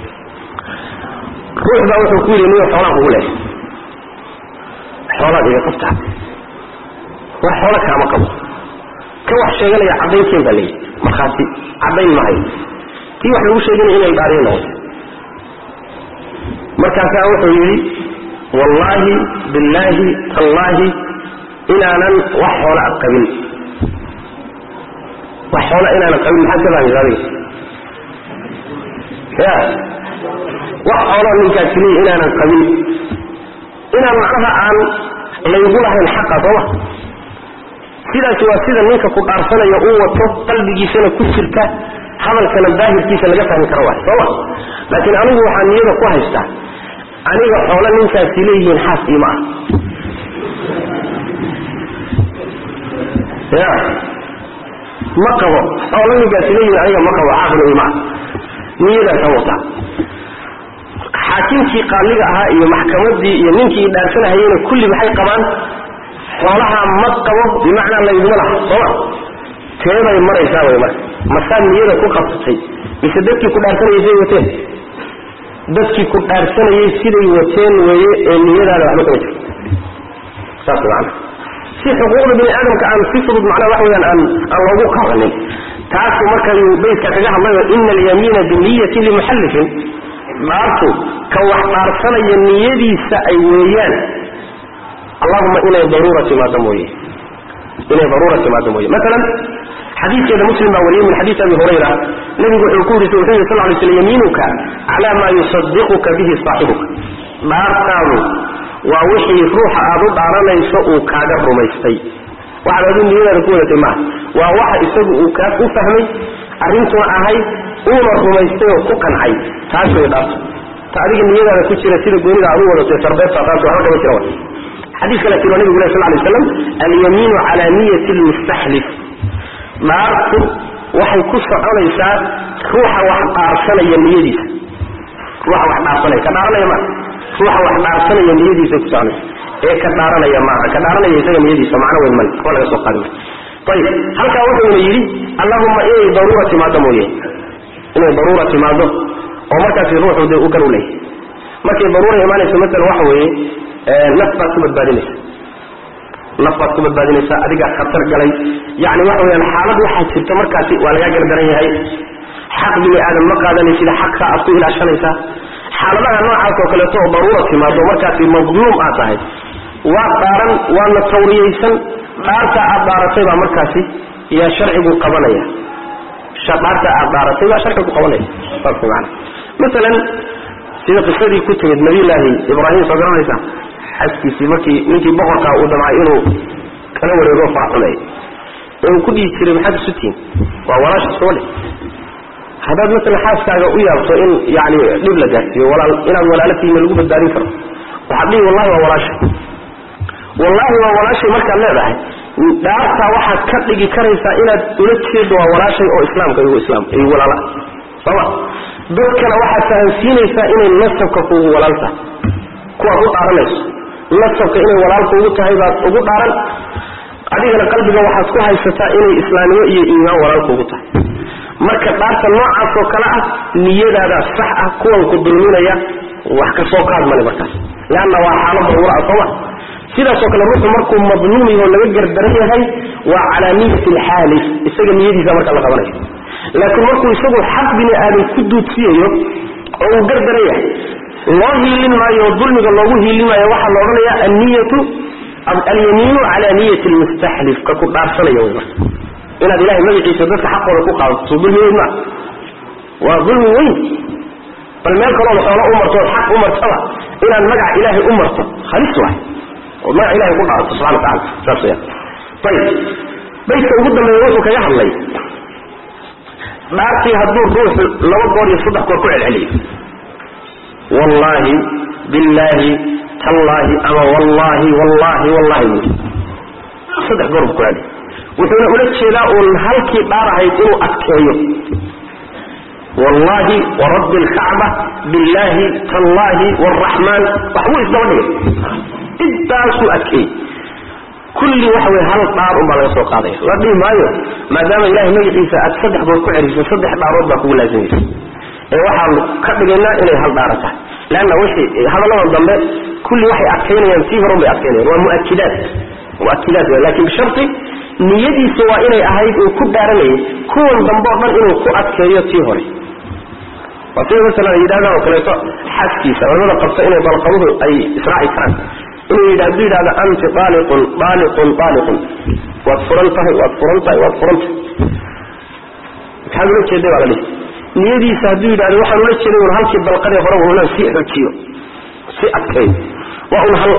ruux baa wuxuu ku yidhi niyo xoolaan kugu leehay xoolaad iga qabtaa war xoolo kaama qabo ka wax sheeganaya caddaynteen baa leeyihi markhaati caddayn mahayo tii wax lagu sheeganaya inay dhaariyo noqoto markaasaa wuxuu yidhi wallaahi billaahi tallaahi inaanan wax xoola ad qabin wax xoola inaanan qabin maxaad ka fahmaysa adiga ya wax xoolo ninkaasi leeyi inaanan qabin inaan macnaha aan laygu lahayn xaqa sooma sidaasi waa sida ninka ku dhaarsanaya uu wato qalbigiisana ku jirta hadalkana daahirkiisa laga fahmi karo waay sooma laakiin anigu waxaa niyada ku haystaa aniga xoolo ninkaasi leeyihiin xaas iima ah ya ma qabo xoolo ninkaasi leeyihiin aniga ma qabo xaasna iima ah niyadaasa wataa xaakimkii qaaliga ahaa iyo maxkamadii iyo ninkii dhaarsanahayena kulli maxay qabaan xoolaha ma qabo bimacnaa layduma laha sooma teebay maraysaa way marka masaad niyada ku qabsatay mise dadkii ku dhaarsanayay siday wateen dadkii ku dhaarsanayay siday wateen weeye ee niyadaada waxba kama jirto saas macana si xuquuqda bini aadamka aan si fudud macnaha wax weyaan aan aan loogu qabanin taasu markayuu baydka kaga hadlayo ina alyamiina biniyati limuxallifin dhaartu ka wax dhaarsanaya niyadiisa ay weeyaan allahuma inay daruura timaado mooye inay daruura timaado mooye maalan xadiidkeeda muslim baa wariyey min xadiisi abi hurayra nabigu wuxuu ku yiri wuxuu yiri sal ly sl yamiinuka cala maa yusadiquka bihi saaxibuka dhaartaadu waa wixii ruuxa aad u dhaaranayso uu kaaga rumaystay waxaad adu niyadaada ku wadatay maaha waa waxa isagu uu kaa u fahmay arrintuna ahayd uuna rumaystay oo ku qancay taas way dhaarto ta adiga niyadaada ku jira sida goonida aad u wadatay sarbeebta taas waxba kama jira wa xadiis kale tiro nabigu leh sal lay slam alyamiinu cala niyati lmustaxlif dhaartu waxay ku soconaysaa ruuxa wax dhaarsanaya niyadiisa ruuxa wax dhaarsanaya ka dhaaranaya maa ruuxa wax dhaarsanaya niyadiisa ku soconaysa ee ka dhaaranaya maaha ka dhaaranaya isaga niyadiisa macno weyn male waxba laga soo qaadi maayo ayib halkaa wuxuuna yidhi allahuma inay daruura timaado mooye inay daruura timaado oo markaasi ruuxu dee u gar u leeyahy markay daruura imaanayso masalan waxa weeye naf baad ku badbaadinaysa naf baad ku badbaadinaysaa adigaa khatar galay yani waxa weyaan xaalad waxaa jirta markaasi waa lagaa gardaran yahay xaq bini aadam ma qaadanaysid xaqka aad ku ilaashanaysaa xaaladaha noocaas oo kaleeto oo daruura timaado markaasi madluum aad tahay waa dhaaran waana tawriyaysan dhaarta aad dhaaratay baa markaasi yaa sharcigu qabanaya dhaarta aad dhaaratay baa sharcigu qabanaya saas maana masalan sida qisadii ku timid nabiyulaahi ibraahim soo garanaysa xaskiisii markii ninkii boqorkaa uu damcay inuu kala wareego faraxumeey ee uu ku dhihi jiray maxaad isu tihin waa walaasha soole haddaad masalan xaaskaaga u yaabto in yani dhib la gaarsiiyo walaal inaad walaalo tihiin lagu badbaadin karo waxaad dhihi wallahi waa walaashay wallahi waa walaashay markaad leedahay dhaartaa waxaad ka dhigi karaysaa inaad ula jeedo waa walaashay oo islaamka igu islaam igu walaala sooma dadkana waxaad fahamsiinaysaa inay nasabka kuugu walaal tahay kuwaad u dhaaranayso nasabka inay walaal kuugu tahay baad ugu dhaaran adigana qalbiga waxaad ku haysataa inay islaamnimo iyo iimaan walaal kuugu tahay marka dhaarta noocaas oo kale ah niyadaada sax ah kuwan ku dulminaya wax ka soo qaad male markaas leanna waa xaalo daruura ah sooma sidaasoo kale ruuxu markuu madluum yaho laga gardaran yahay waa calaa niyati alxaalif isaga niyadiisa marka la qabanayo laakiin markuu isagu xaq bini aadam ku duudsiyayo oo uu gardaran yahay loo hiilin maayo oo dulmiga loogu hiilin maayo waxaa la odhanaya anniyatu alyamiinu cala niyati lmustaxlif ka ku dhaarsanaya wy marka inaad ilahay magaciisa dadka xaqooda ku qaadato soo dulmi weyn maa waa dulmi weyn bal meel kalooda xoolo u marto ood xaq u martaba inaad magaca ilaahay u marto halis waay ood magaca ilahay ku dhaarato subxana watacala saas weyaan ayib baydka ugu dambeeya wuxuu kaga hadlay dhaartii hadduu ruuxu laba goor iyo saddex goor ku celceliyo wallaahi billaahi tallaahi ama wallaahi wallaahi wallahi buui saddex goor buu ku celiy wuxuuna ula jeedaa uun halkii dhaar ahayd inuu adkeeyo wallaahi warabbi alkacba billaahi tallaahi waraxmaan waxbuu isdaba dhigay intaasuu adkeeyey kulli waxa wey hal dhaar unbaa laga soo qaadaya la dhihi maayo maadaama ilahay magaciisa aad saddex goor ku celiso saddex dhaarood baa kugu laazimaysa ee waxaan ka dhigaynaa inay hal dhaara tahay leanna wixii hadalladan dambe kulli waxay adkaynayaan tii horun bay adkaynayan waa muakidaat muakidaat w lakin bisharti niyadiisa waa inay ahayd uu ku dhaaranayay kuwan dambe o dhan inuu ku adkeeyo tii hore waa sida masalan ay yidhahdaan oo kaleeto xaskiisa culamada qabta inay balqabuhu ay israaci karaan inuu yidh hadduu yidhahdo anti aaliqun aaliqun aaliqun waad furan tahay waad furan tahay waad furan tahay maxaad ula jeeday baa la dhihi niyadiisa hadduu yidhahdo waxaan ula jeeday un halkii balqadee horeba unaan sii xojiyo si adkeeyo waa un hal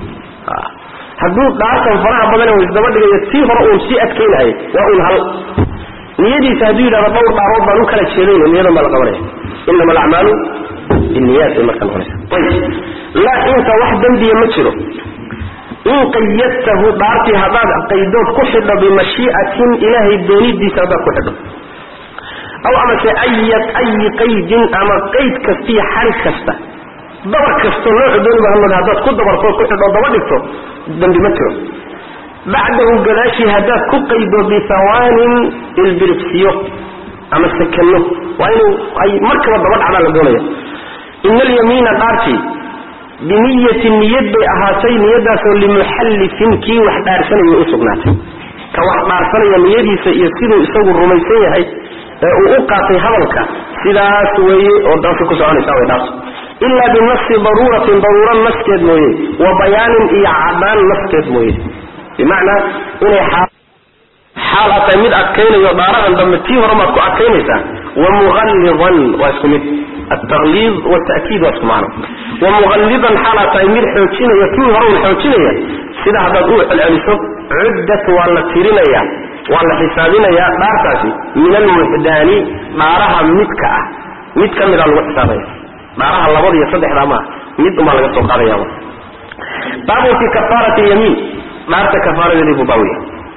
hadduu dhaartan faraha badan u isdaba dhigayo tii hore uun sii adkaynahay waa un hal niyadiisa hadduu yidhahdo dhowr dhaarood baan u kala jeedayna niyadan baa la qabanaya inama alacmaalu binniyaat bay marka noqonaysa ayib laa inta wax dembiya ma jiro in qayadtahu dhaartii haddaad qaydood ku xidho bimashii'atin ilaahay doonidiisa haddaad ku xidho aw amase ayat ayi qaydin ama qayd kastiiyo xarig kasta dabar kasto noocu dooniba hamad haddaad ku dabartood ku xidho daba dhigto dembi ma jiro bacdahu gadaashii haddaad ku qaydo bihawaanin ilbiribsiyo ama sakanno waa inuu ay markaba daba dhacdaa la doonaya ina alyamiina dhaartii biniyatin niyad bay ahaatay niyadaasoo limuxallifin kii wax dhaarsanaya u sugnaatay ka wax dhaarsanaya niyadiisa iyo siduu isagu rumaysan yahay ee uu u qaatay hadalka sidaas weeye oo daasi ku soconaysa way dhaarto ilaa binafsi daruuratin daruuro naskeed mooye wa bayaanin iyo cadaan naskeed mooye bimacnaa inay xaal a tahay mid adkaynayo dhaarahan dambe tii horemaad ku adkaynaysaa wa muqallidan waa isku mid altaqliid watakiid waa isku macno wa muqallidan xaal aad tahay mid xoojinaya kii hore un xoojinaya sida haddaad u celceliso cuddat waa la tirinaya waa la xisaabinayaa dhaartaasi min almuxdaani dhaaraha midka ah mid ka mida lagu xisaabaya dhaaraha labada iyo saddexdaa maaha mid umaa laga soo qaadaya baabun fi kafaarati yamiin dhaarta kafaaradeedii buu baawiya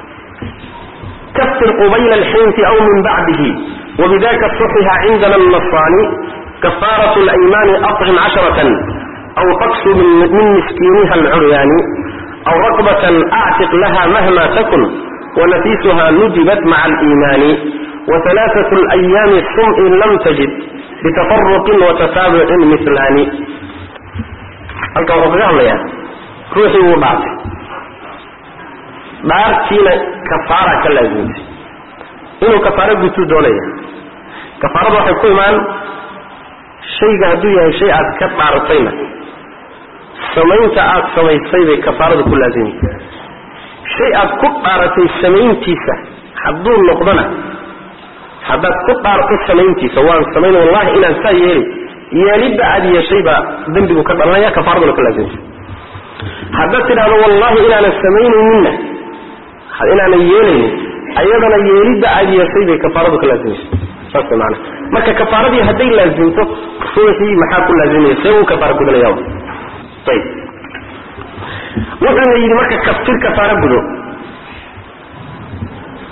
kafir qubayla alxinfi aw min bacdihi wabidaka suxiha cindana alnasaani kafaaratu alaymaani acim casharatan aw taksu min miskiiniha alcuryaani aw raqbatan actiq laha mahma takun wanafiisuha nudibat maca aliimaani wahalaaثaة اlayaami sum in lam tajid bitafaruqin watataabucin milaani halkan wuxuu kaga hadlayaa ruuxii wuu dhaartay dhaartiina kafaara ka laazimtay inuu kafaaro gutuu doonaya kafaarada waxay ku imaan shayga hadduu yahay shay aad ka dhaaratayna samaynta aad samaysay bay kafaarada ku laazimay shay aad ku dhaaratay samayntiisa hadduu noqdona haddaad ku dhaarto samayntiisa waan samayn wallahi inaan saa yeeli yeelidda aad yeeshay baa dembigu ka dhalanaya kafaaraduna ka laazimta haddaad tidhahdo wallahi inaanan samaynayninna inaanan yeelaynin ayadana yeelidda aad yeeshay bay kafaaradu ka laazimaysa saas maana marka kafaaradii hadday laazimto ruuxii maxaa ku laazimaya see uu kafaara gudanaya ayib wuxuuna yidhi marka kaftir kafaara gudo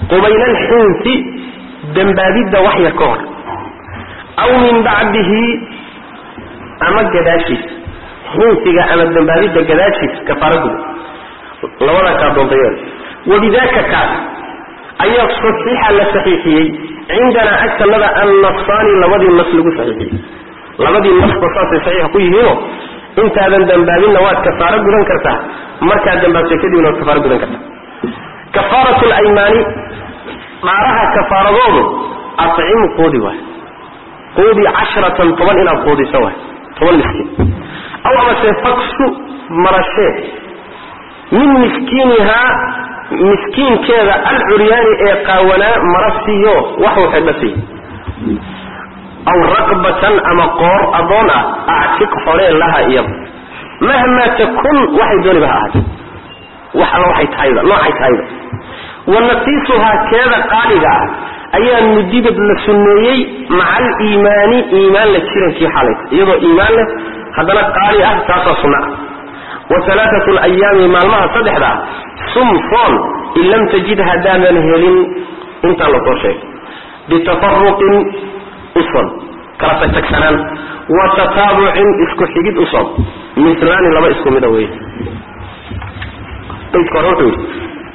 qubayla alxinsi dembaabidda wax yar ka hor aw min bacdihi ama gadaashiis xinsiga ama dembaabidda gadaashiis kafaara guda labadaa kaa doontayeed wabidaka kaas ayaa saxiixa la saxiixiyey cindanaa agtanada annafsaani labadii nas lagu saxiixiyey labadii nasba saasay saxiixa ku yihiinoo intaadan dambaabinna waad kafaaro gudan kartaa markaad dambaabtay kadibna waad kafaaro gudan kartaa kafaarat laymaani dhaaraha kafaaradoodu acim quudi waay quudi cashratan toban inaad quudiso waay toban miskiin aw amase faksu marashee min miskiinihaa miskiinkeeda alcuryaani ee qaawanaa mara siiyo waxuu xidha siiy aw raqbatan ama qoor adoon ah actiq xoree laha iyada mahmaa takun waxay dooniba ha ahaatee wax alla waxay tahayba noocay tahayba wa nafiisuhaa keeda qaaliga ah ayaa mudidad la sunneeyey maca aliimaani iimaan la jirankii xalayta iyadoo iimaan leh haddana qaali ah taasaa sunna ah wa alaaatu layaami maalmaha saddexda ah sumfoon in lam tajid haddaadan helin intaan lasoo sheegay bitafaruqin uson kala tagtagsanaan wa tataabucin isku xigid uson mislaani laba isku mida wey baydka hore wuxuu yidhi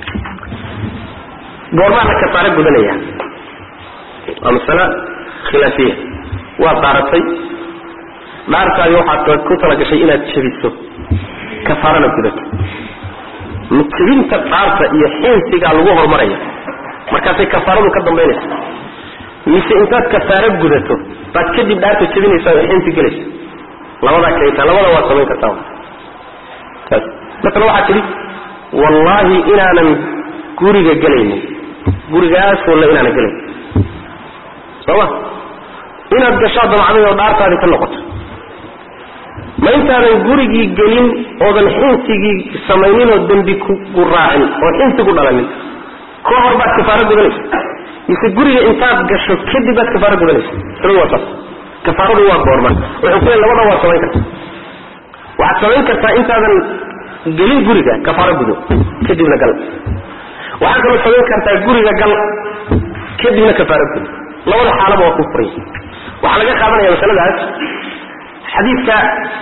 goormaa la kafaaro gudanaya waa masale khilaafiya waad dhaaratay dhaartaadi waxaad ku talagashay inaad jabiso kafaarana gudato ma jabinta dhaarta iyo xinsigaa lagu horumaraya markaasay kafaaradu ka dambaynaysa mise intaad kafaaro gudato baad kadib dhaarta jabinaysaa oo xinsi gelaysa labadaa kayta labada waad samayn kartaa taas masala waxaa tidhi wallaahi inaanan guriga gelaynin gurigaas walla inaanan gelayn sooma inaad gashaa damacday oo dhaartaadii ka noqoto ma intaadan gurigii gelin oodan xinsigii samayninoo dembi kugu raacin oo xinsi ku dhalanin ka hor baad kafaaro gudanaysa mise guriga intaad gasho kadib baad kafaaro gudanaysa masaladu waa saas kafaaradu waa goorma wuxuu ku leey labada waad samayn kartaa waxaad samayn kartaa intaadan gelin guriga kafaaro gudo kadibna gal waxaad kaloo samayn kartaa guriga gal kadibna kafaaro gudo labada xaalaba waa ku furay waxaa laga qaadanaya masaladaas xadiidka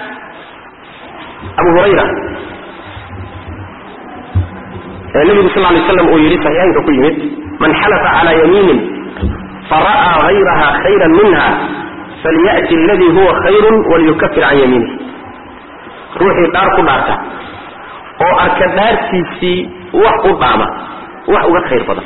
abu hurayra ee nebigu sal lay slam uu yidhi saxiixaynka ku yimid man xalafa calaa yamiinin fara'aa hayraha khayran minha falya'ti aladii huwa khayrun waliyukafir can yamiinih ruuxii dhaar ku dhaarta oo arka dhaartiisii wax u dhaama wax uga khayr badan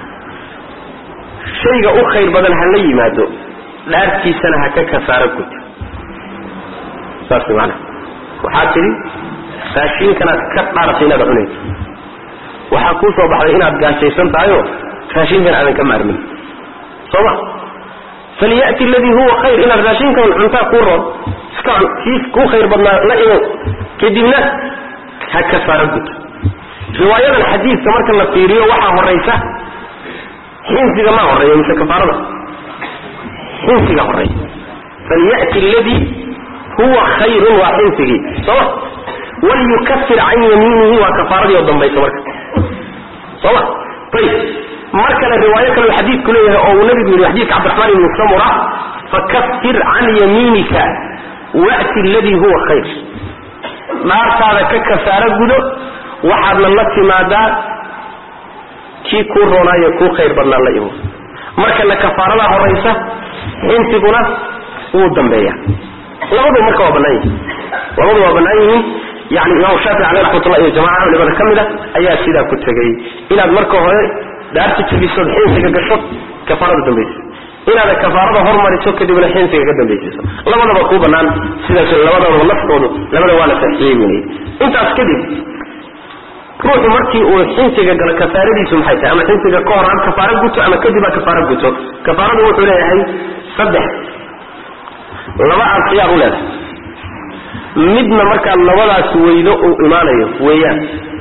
shayga u khayr badan ha la yimaado dhaartiisana ha ka kafaaro guto saas maana waxaad tidhi raashiinkanaad ka dhaaratay inaad cunayso waxaa kuu soo baxday inaad gaajaysan tahayoo raashinkan aadan ka maarmin sooma falya'ti aladii huwa khayr inaad raashinkan cuntaa kuu roon iska cun kii kuu khayr badnaa la imow kadibna ha kafaaro guto riwaayadan xadiidka marka la fiiriyo waxaa horaysa xinsiga maa horeeya mise kafaarada xinsiga horeeya falya'ti aladii huwa khayrun waa xinsigii sooma walyukafir can yamiinihi waa kafaaradii oo dambaysa marka sooma ayib mar kale riwaayo kale uu xadiidku leeyahay oo uu nabigu yidhi xadiidka cabdiraxmaan ibni samura fakafir can yamiinika wa'ti aladii huwa khayr dhaartaada ka kafaaro gudo waxaadna la timaadaa kii kuu roonaayo kuu khayr badnaa la imo markana kafaaradaa horaysa xinsiguna wuu dambeeya labadu marka waa bannaan yihiin labadu waa bannaan yihiin yani imaamu shaafici caleh raxmatullah iyo jamaca culimada ka mid a ayaa sidaa ku tegay inaad marka hore dhaarta jabisood xinsiga gasho kafaarada dambaysiso inaada kafaarada hormariso kadibna xinsiga ka dambaysiiso labadaba kuu bannaan sidaas labadaba naftoodu labada waa la saxiyey weynay intaas kadib ruuxu markii uu xinsiga galo kafaaradiisu maxay tahay ama xinsiga ka hor ha kafaaro guto ama kadib ha kafaaro guto kafaaradu wuxuu leeyahay saddex laba aad khiyaar u leedahay midna markaad labadaas weydo uu imaanayo weeyaan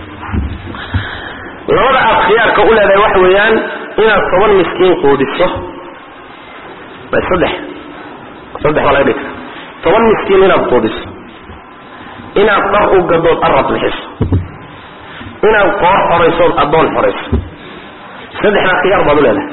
labada aad khiyaarka u leedahay waxa weeyaan inaad toban miskiin quudiso saddex saddex baa laga dhigi kara toban miskiin inaad quudiso inaad dar u gadood arab bixiso inaad qoor xoraysood addoon xorayso saddexdaa khiyaar baad u leedahay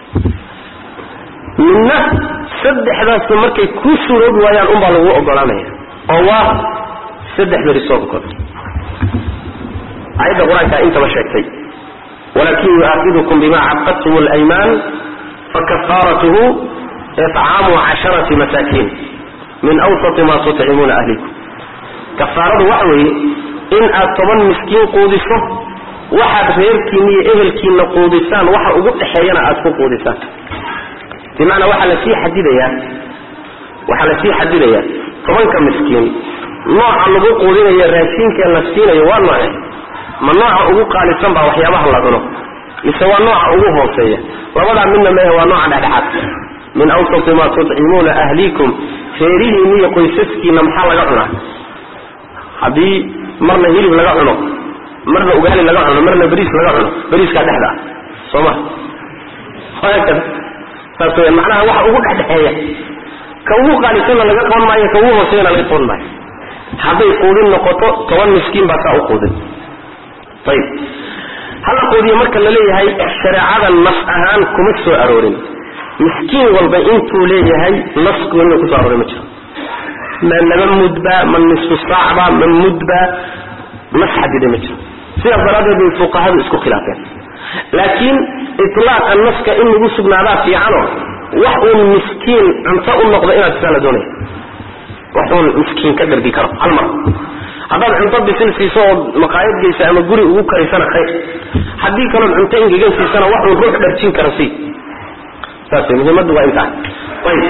midna saddexdaasna markay kuu suuroobi waayaan unbaa lagu ogolaanaya oo waa saddex beri soonkood ayadda qur-aankaa intaba sheegtay walakin yu'aakidukum bima caqadtum اlaymaan fakafaaratuhu icaamu casharati masaakiin min awsati ma tutcimuuna ahlikum kafaaradu waxa weeye in aad toban miskiin quudiso waxaad reerkiina iyo ehelkiina quudisaan waxa ugu dhexeeyana aad ku quudisaan bimacnaa waxaa lasii xadidayaa waxaa lasii xadidayaa tobanka miskiin nooca lagu quudinayo raashiinka la siinayo waa nooce ma nooca ugu qaalisan baa waxyaabaha la cuno mise waa nooca ugu hooseeya labadaa midna mehe waa nooca dhexdhexaad min awsati ma tutcimuuna ahlikum reerihiina iyo qoysaskiina maxaa laga cunaa haddii marna hilib laga cuno marna ugaali laga cuno marna beriis laga cuno beriiskaa dhexda ah soo ma haakada saas weya macnaha waxa ugu dhexdhexeeya ka ugu qaalisanna laga qaban maayo ka ugu hooseyana laga qaban maayo hadday quudin noqoto toban miskiin baa saa u quudin ayib hala quudiyo marka la leeyahay shareecada nas ahaan kuma soo aroorin miskiin walba intuu leeyahay nas gooniga kusoo arooray ma jiro ma laba mudba ma nisfu saacba ma mudba nas xadida ma jiro sidaas daraaddeed bay fuqahadu isku khilaafeen laakiin itlaaqa naska in lagu sugnaadaa fiicano wax uun miskiin cunto u noqdo inaad sidaa la doonaya wax uun miskiin ka dhargi karo hal mar haddaad cunto bisil siiso oo maqaayad geysa ama guri ugu karaysana khayr haddii kalood cunto ingegan siisana wax uun ruux dharjin kara sii saas muhiimaddu waa intaa ayib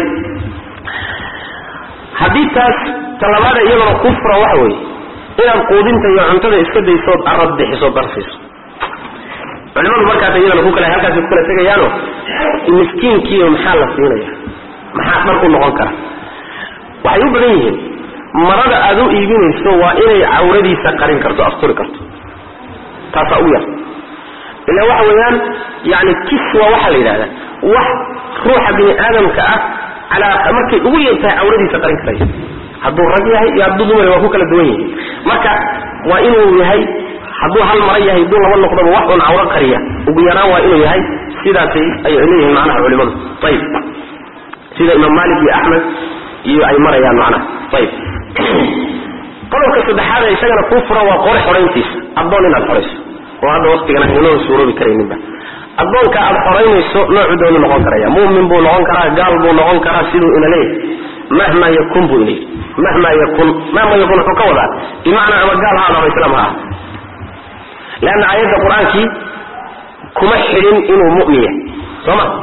haddii taas talabaada iyadana ku fura waxa weeye inaad quudinta iyo cuntada iska daysood arad bixiso darsiiso culimadu markaas iyadana ku kale halkaas ku kala tegayaano miskiinkiiyo maxaa la siinaya maxaa dhar u noqon kara waxay u badan yihiin marada aad u iibinayso waa inay cawradiisa qarin karto asturi karto taasaa ugu yar ila waxa weeyaan yani kiswa waxaa la yidhahdaa wax ruuxa bini aadamka ah calaa markay ugu yartahay cawradiisa qarin karaya hadduu rag yahay iyo hadduu dumar waa ku kala duwan yihiin marka waa inuu yahay hadduu hal mara yahay hadduu laba noqdoba wax un cawro qariya ugu yaraan waa inuu yahay sidaasay ay leeyihiin macnaha culimadu ayib sida imaam malik iyo axmed iyo ay marayaan macnaha ayib qodobka saddexaad ee isagana kuu furan waa qore xorayntiisa addoon inaad xorayso oo hadda waktigan aynoo suuroobi karayninba addoonka aad xoraynayso noocu doonu noqon karaya mumin buu noqon karaa gaal buu noqon karaa siduu ina leeyahy mahma yakun buu ina yidhi mahma yakun mahma yakun wuxuu ka wadaa bimacnaa ama gaal ha ada ama islaam ha ah leanna aayadda qur-aankii kuma xidhin inuu mu'min yahay soo ma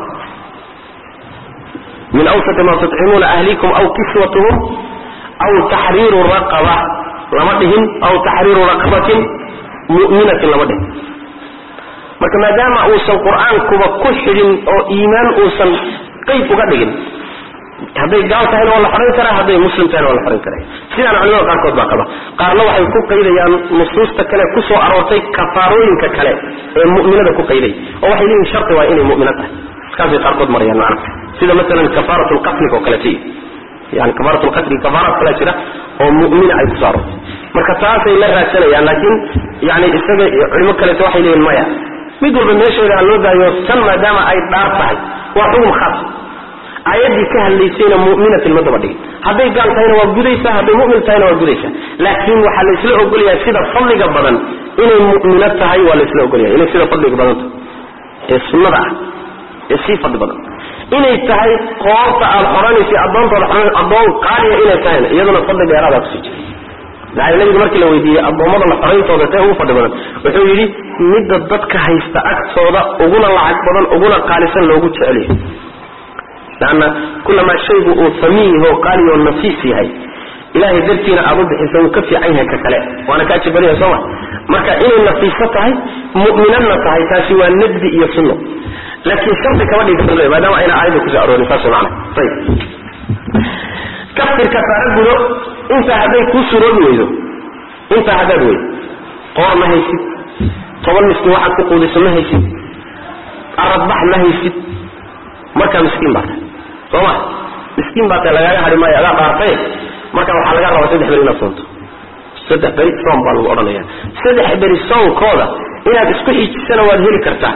min awsati ma tutcimuuna ahlikum aw kiswatuhum aw taxriiru raqaba lama dhihin aw taxriiru raqabatin mu'minatin lama dhihin marka maadaama uusan qur-aankuba ku xidhin oo iimaan uusan qeyb uga dhigin hadday gaal tahayna waa la xorayn karaa hadday muslim tahayna waa la xorayn karaya sidaana culimada qaarkood baa qaba qaarna waxay ku qaydayaan nusuusta kale ku soo aroortay kafaarooyinka kale ee mu'minada ku qayday oo waxay leeyihin sharti waa inay mu'mino tahay iskaasay qaarkood marayaan macna sida masalan kafaarat lqatlig oo kalete yani kafaarat lqatli kafaaraad kala jira oo mu'mina ay kusoo aroortay marka taasay la raadsanayaan laakiin yani isaga culimo kaleeto waxay leeyihin maya mid walba meesheeda ha loo daayo tan maadaama ay dhaar tahay waa xugum khaas aayaddii ka hadlaysayna mu'minatin ma daba dhigin hadday gaal tahayna waa gudaysaa hadday mu'min tahayna waa gudaysaa laakiin waxaa la isla ogolyahay sida fadliga badan inay mu'mino tahay waa la isla ogolyahay inay sida fadliga badan tahay ee sunnada ah ee sii fadli badan inay tahay qoorta aad xoranaysa addoontooda addoon qaaliya inay tahayna iyaduna fadli dheeraadaa kusii jira maxaa nabiga markii la weydiiyey addoommada la xorayntooda tee ugu fadhi badan wuxuu yidhi midda dadka haysta agtooda uguna lacag badan uguna qaalisan loogu jecelyahay leanna kulamaa shaygu uu famiin yaho qaaliyo nafiis yahay ilahay dartiina aad u bixisa wuu ka fiican yahay ka kale waana ka ajib badan yahay sooma marka inay nafiiso tahay mu'minadna tahay taasi waa nadbi iyo sunno laakiin shardi kama dhigi karto maadaama ayna aayadda kusoo aroorin saas macana ayib kafir kafaara gudo intaa hadday kuu suroobi weydo intaa haddaad weydo qoor ma haysid toban miskiin waxaad ku quudiso ma haysid aradbax ma haysid markaa miskiin baa tahay soo ma miskiin baa tahay lagaaga hadhi maayo adaa dhaartay marka waxaa laga rabaa saddex beri inaad soonto saddex beri soom baa lagu odhanaya saddex beri soonkooda inaad isku xijisana waad heli kartaa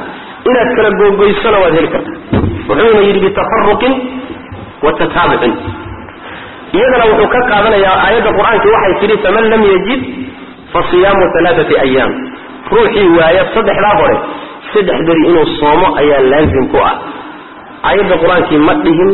inaad kala googoysona waad heli kartaa wuxuuna yidhi bitafaruqin wa tataabucin iyadana wuxuu ka qaadanayaa aayadda qur-aanki waxay tidhi faman lam yajid fa siyaamu alaaati ayaam ruuxii waaya saddexdaa hore saddex beri inuu soomo ayaa laazim ku ah aayadda qur-aankii ma dhihin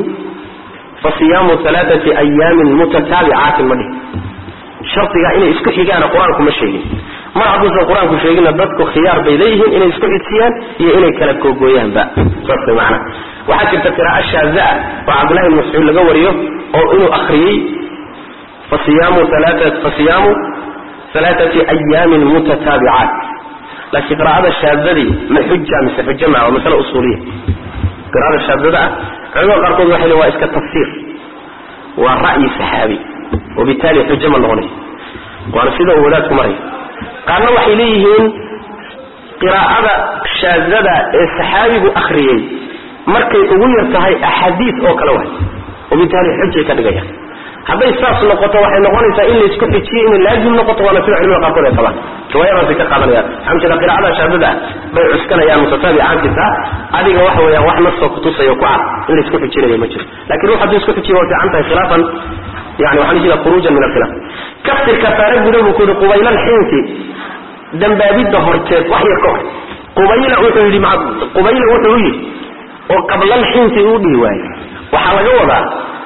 fa siyaamu alaaati ayaamin mutataabicaatin ma dhihin shardiga inay isku xigaana qur-aanku ma sheegin mar hadduusan qur-aanku sheeginna dadku khiyaar bay leeyihiin inay isku xijsiyaan iyo inay kala googooyaanba saas way macana waxaa jirta qiraa'o shaazaa oo cabdullahi ibn mascuud laga wariyo oo inuu akhriyey fasiyaamu fasiyaamu alaaati ayaamin mutataabicaat laakiin qiraa'ada shaazadii ma xuja mise xujo maa waa masale usuuliya qiraa'ada shaazada ah culimada qaarkood waxay leeyihin waa iska tafsiir waa ra'yi saxaabi wabitaali xujo ma noqonay waana sida uu wadaadku maraya qaarna waxay leeyihiin qiraa'ada shaazada ee saxaabigu akhriyey markay ugu yar tahay axaadiis oo kale waay wabitaali xujay ka dhigayaan hadday saas noqoto waxay noqonaysaa in laysku xijiyo inay laazim noqoto waana sida culimada qaarkood ay qabaan riwaayadaasay ka qaadanayaan waxaa jeeda qiraa'ada shaazada bay cuskanayaan mutataabicaankiisa adiga waxa weeyaan wax nasoo kutusayo ku cad in laysku xijinayo ma jiro lakin ruux hadduu isku xijiyo waa fiican tahay khilaafan yani waxaa jeeda khuruujan min alkhilaaf kaftir kafaare guda buu ku yidhi qubayla alxiinsi dambaabidda horteed wax yar ka hor qubayla wuxuu yidhi qubayla wuxuu u yidhi oo qablal xiinsi uu dhihi waaye waxaa laga wadaa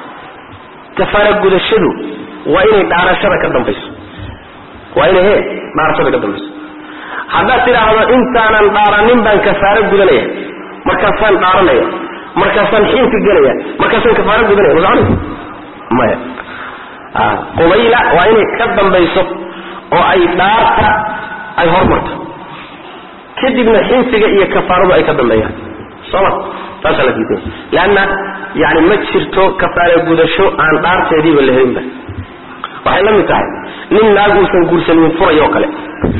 kafaara gudashadu waa inay dhaarashada ka dambayso waa inay he dhaarashada ka dambayso haddaad tidhaahdo intaanan dhaaranin baan kafaaro gudanaya markaasaan dhaaranaya markaasaan xiinsi gelaya markaasaan kafaaro gudanaya ma soconaysa maya qubayla waa inay ka dambayso oo ay dhaarta ay hormarto kadibna xinsiga iyo kafaaradu ay ka dambeeyaan soma taasaa la diiday leanna yani ma jirto kafaara gudasho aan dhaarteediiba la helinba waxay la mid tahay nin naag uusan guursanin furay oo kale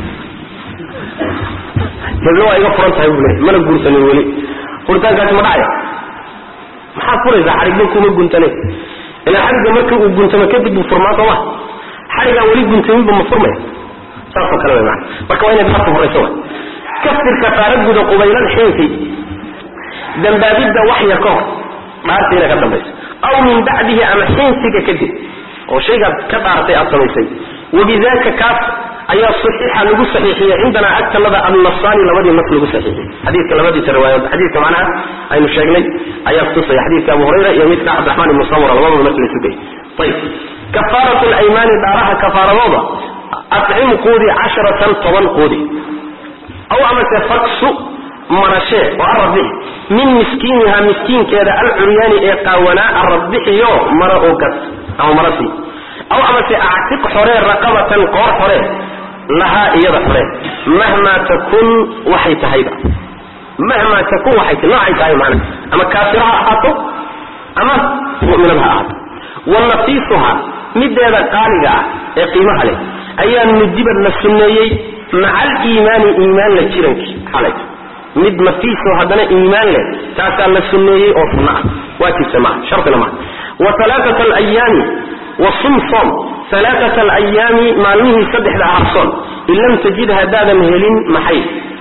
heblo waa iga furan tahay buu le mana guursanin weli furitaankaasi ma dhacaya maxaad furaysaa xadhigba kuma guntane ilaa xadhigga markii uu guntamo kadib buu furmaa sooma xadhigaan weli guntaminba ma furmaya saasoo kale way maana marka waa inay dhaarta horayso wa kaftir kafaara guda qubaylal xiinsi dambaabidda wax yar ka hor dhaarta inay ka dambayso aw min bacdihi ama xiinsiga kadib oo shaygaad ka dhaartay aad samaysay wabidaka kaas ayaa saxiixa lagu saxiixiyey cindanaa agtanada annasaani labadii nas lagu saxiixiyey xadiidka labadiisa riwaayadood xadiidka macnaha aynu sheegnay ayaa kutusaya xadiidka abu hurayra iyo midka cabdiraxmaan ibnu samura labadaba marka laysu geyay ayib kafaarat alaymaani dhaaraha kafaaradooda acim quudi casharatan toban quudi aw amase faksu marashee oo arabixi min miskiiniha miskiinkeeda alcuryaani ee qaawanaa arabbixiyo mara oo gad ama marasii aw amase actiq xoree raqabatan qoor xoree lahaa iyada xoree mahmaa takun waxay tahayba mahmaa takun waxay tahay noocay tahay macna ama kaafira ha ahaato ama mu'minad ha ahaato wa nafiisuha mideeda qaaliga ah ee qiimaha leh ayaa nudibad la sunneeyey maca aliimaani iimaan la jirankii xalay mid nafiiso haddana iimaan leh taasaa la sunneeyey oo sunno ah waajibsa maaha shartina maaha wa alaaata alayaami wa sum soom alaaata alayaami maalmihii saddexda aharsoon in lam tajid haddaadan helin maxay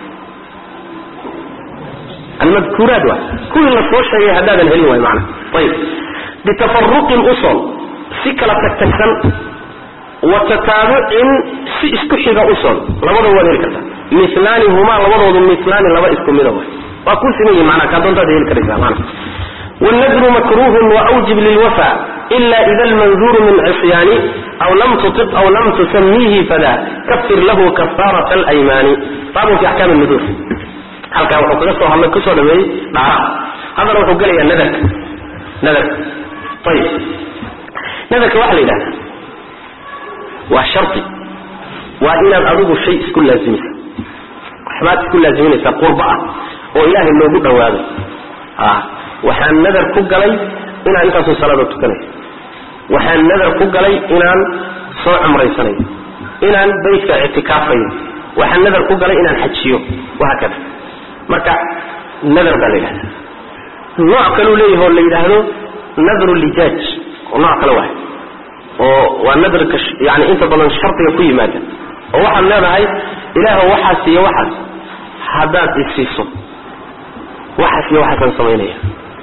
almadkuuraat wa kuwii la soo sheegay haddaadan helin waay maana ayib bitafaruqin usoon si kala tagtagsan wa tataabucin si isku xiga usoon labadaba waad heli kartaa milaani humaa labadoodu milaani laba isku mida way waa ku siman yihin manaa kaa doontaad heli karaysaa mana wاlnadru makruuhun waawjib lilwafa ila ida almanduuru min cisyaani aw lam tuiq aw lam tusamiihi fada kafir lahu kafaarat alaymaani baabun fi axkaam nudur halkaa wuxuu kaga soo hadlay kusoo dhameeyey dhaaraha haddana wuxuu gelayaa nadarka nadarka ayib nadarka waxaa la yidhahda waa shari waa inaad adigu shay isku laasimisa waxbaad isku laaziminaysaa qurba ah oo ilaahay loogu dhawaado waxaan nadar ku galay inaan intaasoo salaada tukanayo waxaan nadar ku galay inaan soo cumraysanayo inaan baytka ictikaafayo waxaan nadar ku galay inaan xajiyo wahaakada marka nadar baa la yidhahda nooc kaleu leeyahay oo la yidhaahdo nadru lijaaj oo nooc kale waay oo waa nadarka yani inta badan shardiga ku yimaada oo waxaad leedahay ilaah waxaas iyo waxaas haddaad isiiso waxaas iyo waxaasaan samaynaya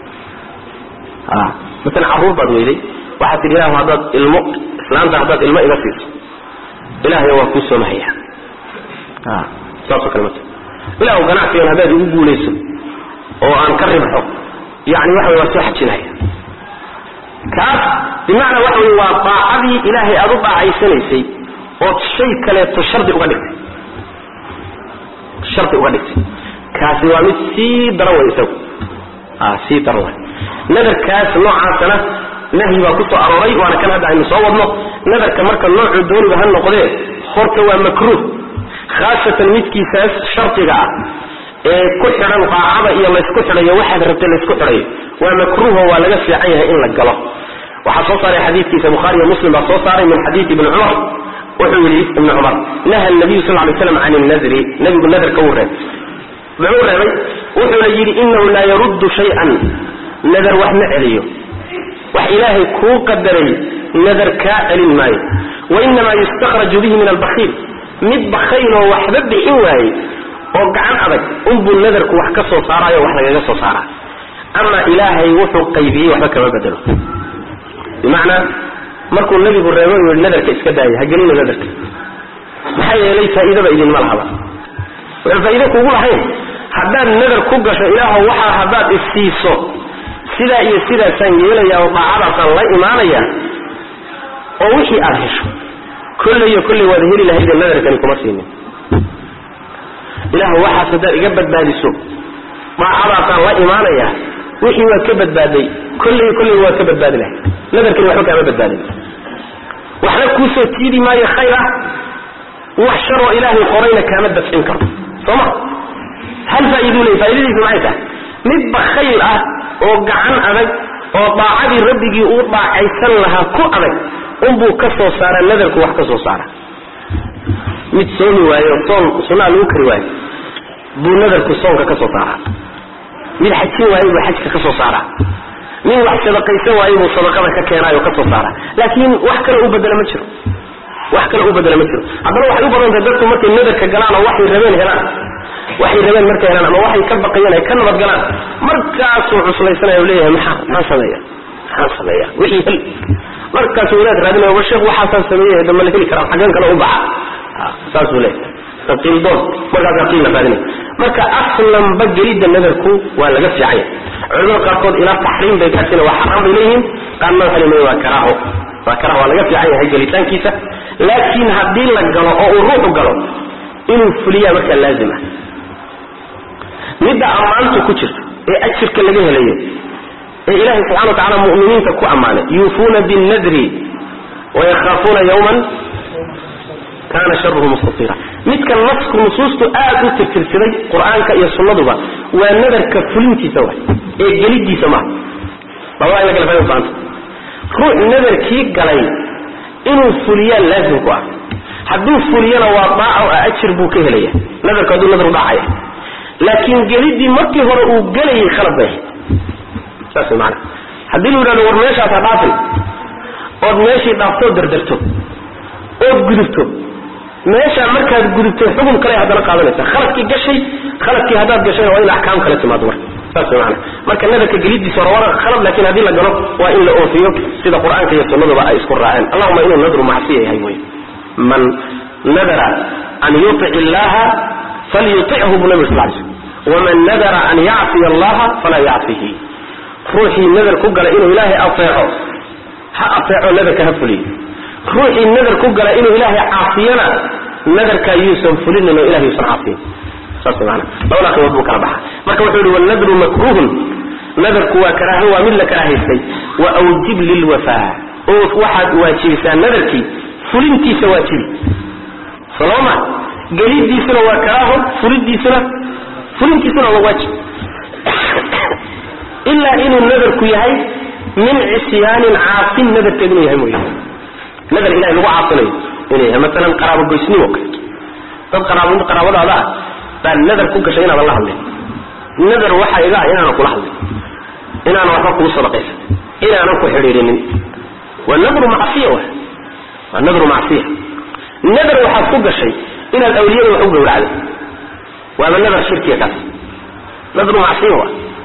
a masalan carruur baad weyday waxaad tidhi ilahu haddaad ilmo islaanta haddaad ilmo iga siiso ilahaya waa kuu soomahaya a saasoo kale mata ilahu ganacsigan haddaad igu guulayso oo aan ka ribxo yani waxa wey waa soo xajinaya kaas bimacnaa waxa wey waa daacadii ilaahay aad u daacaysanaysay ood shay kaleeto shardi uga dhigtay shardi uga dhigtay kaasi waa mid sii daran way isagu a sii daran way nadarkaas noocaasana nahyi baa ku soo arooray waana kan hadda aynu soo wadno nadarka marka noocuu dooniba ha noqdee horta waa makruuh khaasatan midkiisaas shardiga ah ee ku xidhan daacada iyo laysku xidhayo waxaad rabtay laysku xidhayo waa makruuho waa laga fiican yahay in la galo waxaa soo saaray xadiidkiisa bukhaari iyo muslim baa soo saaray min xadiidi ibni cumar wuxuu yidhi ibni cumar naha nabiyu sal lay slam can nadri nabigu nadarka wuu reebay muxuu reebay wuxuuna yidhi inahu laa yaruddu shay-an nadar wax ma celiyo wax ilaahay kuu qadaray nadar kaa celin maayo wainamaa yustakhraju bihi min albakiil mid bakayloo waxba bixin waaye oo gacan adag unbuu nadarku wax ka soo saaraayo wax lagaga soo saaraa ama ilaahay wuxuu qaybiyey waxba kama bedelo bimacnaa markuu nabigu reebo yii nadarka iska daaya hagelina nadarka maxaa yeelay faa'iidaba idinma lahaba wuxuu faa'iide kuugu lahayn haddaad nadar ku gasho ilaahow waxaa haddaad isiiso sidaa iyo sidaasaan yeelayaa oo daacadaasaan la imaanaya oo wixii aad hesho kolleyo kolley waad heli lahaydee nadarkani kuma siinin ilaahu waxaas haddaad iga badbaadiso daacadaasaan la imaanaya wixii waad ka badbaaday kolley kolley waad ka badbaadi lahayd nadarkani waxba kaama badbaadin waxna kuu soo tiidi maayo khayr ah wax sharoo ilaahay qorayna kaama dafcin karo soo ma hal faa'iiduu leey faaidadiisu maxay tahay mid bakayl ah oo gacan adag oo daacadii rabbigii uu daacaysan lahaa ku adag unbuu ka soo saara nadarku wax ka soo saara mid soomi waayo soon sunaa lagu kari waayo buu nadarku soonka ka soo saaraa mid xajin waayo buu xajka ka soo saaraa mid wax sadaqaysan waayo buu sadaqada ka keenaayo ka soo saara laakiin wax kale u bedela ma jiro wax kale u bedela ma jiro haddana waxay u badan tahay dadku markay nadarka galaan oo waxay rabeen helaan waxay rabeen markay helaan ama waxay ka baqayeen ay ka nabad galaan markaasuu cuslaysanaya leeyahay maxaa maxaan sameeya maxaan sameeya wixii hel markaasuu wadaad raadinaya war sheekh waxaasaan sameeyey dama la heli karaa xaggan kale u baxa saasuu leeyahay qiildoon markaasaa qiil la raadinaya marka aslanba gelidda nadarku waa laga fiicanya culimada qaarkood ilaa taxriim bay gaarsiina waa xaraam bay leeyihiin qaarna waxay leeyihin waa karaaho waa karaaho waa laga fiican yahay gelitaankiisa laakiin haddii la galo oo uu ruuxu galo inuu fuliyaa markaa laazim ah midda ammaantu ku jirto ee ajirka laga helayo ee ilaahay subxana wa tacala mu'miniinta ku ammaanay yuufuuna binnadri wayakhaafuuna yawman kaana sharuhu mustatira midka nasku nusuustu aad u tirtirsiday qur-aanka iyo sunnaduba waa nadarka fulintiisa wa ee gelidiisa maaha labada in la kala fahmi baanta ruux nadarkii galay inuu fuliyaa laazim ku ah hadduu fuliyana waa daaco ah ajir buu ka helaya nadarku hadduu nadar u dhacaya laakiin gelidii markii hore uu gelayay khalad bay ahayd saas way maana haddii lu yidhahdo war meeshaas ha dhaafin ood meeshii dhaaftoo dardarto ood gudubto meeshaa markaad gudubto xukun kale haddana qaadanaysa khaladkii gashay khaladkii haddaad gashayna waa in axkaam kale timaado marka saas way maana marka nadarka gelidiisa hore waa khalad laakiin haddii la galo waa in la oofiyo sida qur-aanka iyo sunnaduba ay isku raaceen allahuma inuu nadru macsiya yahay wey man nadara an yutic illaha falyutichu buu nabig sal sl waman nadara an yacsiya allaha falaa yacsihi ruuxii nadar ku gala inuu ilaahay aeeco ha aeeco nadarka ha fuliyo ruuxii nadar ku gala inuu ilaahay caasiyana nadarkaa yuusan fulinin oo ilahay yuusan caasiyin saas maana labada qibood buu kala baxa marka wuxuu yihi wanadru makruhun nadarku waa karaaho waa mid la karaahaystay wa awjib lilwafaa oo waxaad waajibisaa nadarkii fulintiisa waajibi soloma gelidiisuna waa karaaho fulidiisuna fulintiisuna waa waajib ilaa inuu nadarku yahay min cisyaanin caasin nadarkeed inuu yahay mooye nadar ilahay lagu caasinayo inuu yahay maalan qaraabo goysnimo kaleeto dad qaraab qaraabadaada ah baa nadar ku gashay inaadan la hadlin nadar waxaa iga ah inaanan kula hadlin inaanan waxba kugu sadaqaysan inaanan ku xidhiidhinin waa nadru macsiya wa waa nadru macsiya nadar waxaad ku gashay inaad awliyada wax u gawracday waaba nadar shirkiga kaas nadru macsiya wa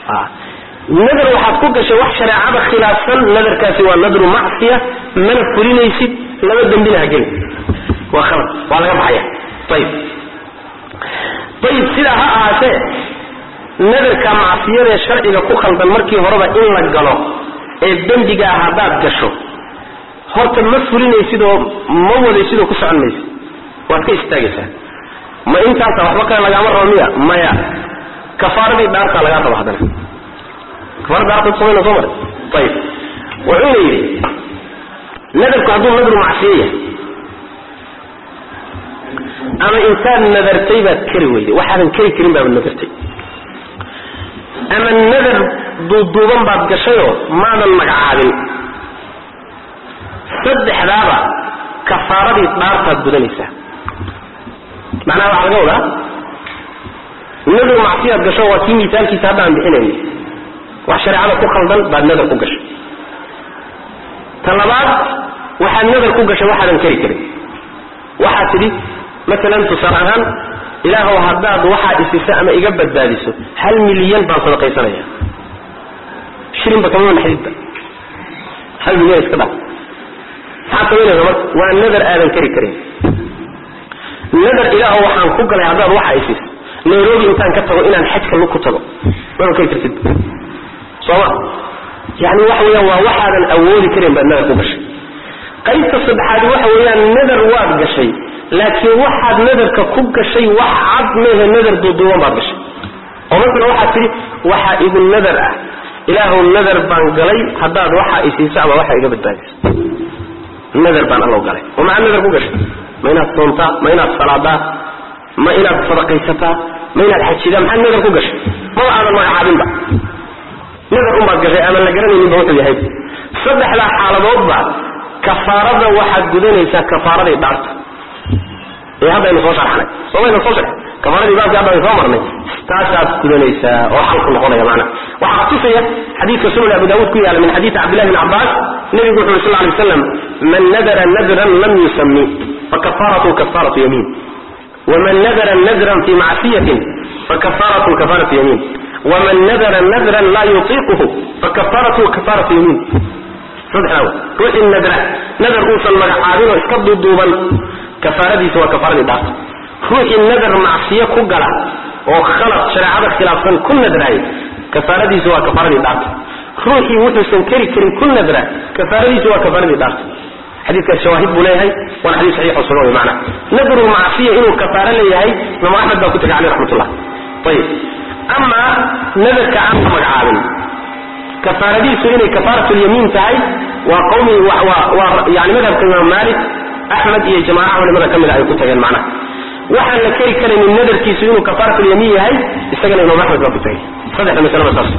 nadar waxaad ku gashay wax shareecada khilaafsan nadarkaasi waa nadru macsiya mana fulinaysid laba dembina ha gelin waa khalad waa laga baxaya ayib ayib sidaa ha ahaatee nadarka macsiyadee sharciga ku khaldan markii horeba in la galo ee dembigaa haddaad gasho horta ma fulinaysid oo ma wadaysid oo ku socon maysid waad ka istaagaysaa ma intaasa waxba kale lagaama rabo miya maya kafaaradii dhaartaa lagaa raba haddana kafaarada dhaarta samayna soo maray ayib wuxuuna yidhi nadarku hadduu nadru macsiyo yahay ama insaad nadartay baad kari weyday waxaadan kari karin baaba nadartay ama nadar duuduuban baad gashayoo maadan magacaabin saddexdaaba kafaaradii dhaartaad gudanaysaa macnaha waxaa laga wadaa nadar macsiyaad gasho waa kii miisaalkiisa hadda aan bixinayno wax shareecada ku khaldan baad nadar ku gashay ta labaad waxaad nadar ku gashay waxaadan kari karin waxaad tidhi maalan tusaale ahaan ilaahow haddaad waxaa isiso ama iga badbaadiso hal milyan baan sadaqaysanaya shilinba kamama naxdidba hal milyan iska dhaaf maxaad samaynaysa marka waa nadar aadan kari karin nadar ilaahow waxaan ku galay haddaad waxaa isiso nairobi intaan ka tago inaan xajka lug ku tago maba kari kartid sooma yani waxa weeyaan waa waxaadan awoodi karin baad nadar ku gashay qaybta saddexaadi waxa weeyaan nadar waad gashay laakiin waxaad nadarka ku gashay wax cad mehe nadar duuduuban baad gashay oo masala waxaad tidhi waxaa igu nadar ah ilaahuw nadar baan galay haddaad waxaa isiiso ama waxaa iga badbaadiso nadar baan allow galay oo maxaad nadar ku gashay ma inaad soontaa ma inaad salaadaa ma inaad sadaqaysataa ma inaad xajidaa maxaad nadar ku gashay maba aadan magacaabinba nadar unbaad gashay aadan la garanayninba wuxuu yahay saddexdaa xaaladoodba kafaarada waxaad gudanaysaa kafaaraday dhaarta ee haddaynu soo sharxnay soomaynu soo sharxay kafaaradii baabki haddaynu soo marnay taasaad gudanaysaa oo xalku noqonaya macna waxaa kutusaya xadiidka sunan abu daawuud ku yaala min xadiidi cabdillahi bn cabbaas nebigu wuxu uri sal lay waslam man nadara nadran lam yusami fakafaaratu kafaaratu yamiin waman nadara nadran fi macsiyatin fakafaaratu kafaaratu yamiin waman nadara nadran laa yutiiquhu fakafaaratu kafaaratu yamiin saddexdaa ruuxii nadra nadar uusan magacaabin oo iska duuduuban kafaaradiisa waa kafaaradii dhaafta ruuxii nadar macsiyo ku gala oo khalad shareecada khilaafsan ku nadraay kafaaradiisa waa kafaaradii dhaafta ruuxii wuxuusan keri karin ku nadra kafaaradiisa waa kafaaradii dhaafta xadiidkaas shawaahid buu leeyahay waana xadiis saxiix oo sugan wey macna nadru macsiya inuu kafaaro leeyahay imaam axmed baa ku tegay caleyh raxmatullah ayib amaa nadarka aan la magacaabin kafaaradiisu inay kafaaratulyamiin tahay waa qawmi waa yani madhabka imaam maalik axmed iyo jamaaca culimada ka mida ay ku tageen macnaha waxaan la keri karaynin nadarkiisu inuu kafaaratulyamiin yahay isagana imaam axmed baa ku tagay saddexda masalaba saas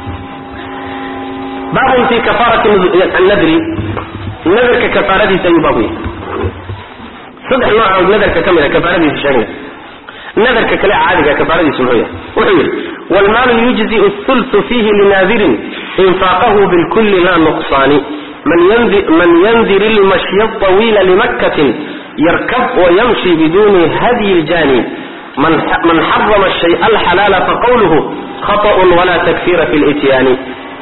baabun fi kafaarati annadri nadarka kafaaradiisa ayuu baabu yahay saddex noocood nadarka ka mida kafaaradiisa sheegna nadarka kale caadiga kafaaradiisu muxuu yahay wuxuu yidhi wlmaalu yujziu thultu fiihi linaadirin infaaqahu bilkulli laa nuqsaani man yandir ilmashya طawiila limakkatin yarkab wayamshi biduni hadyi ljani man xarama الshay alxalaala faqawluhu khaطأ wala takfira fi lityaani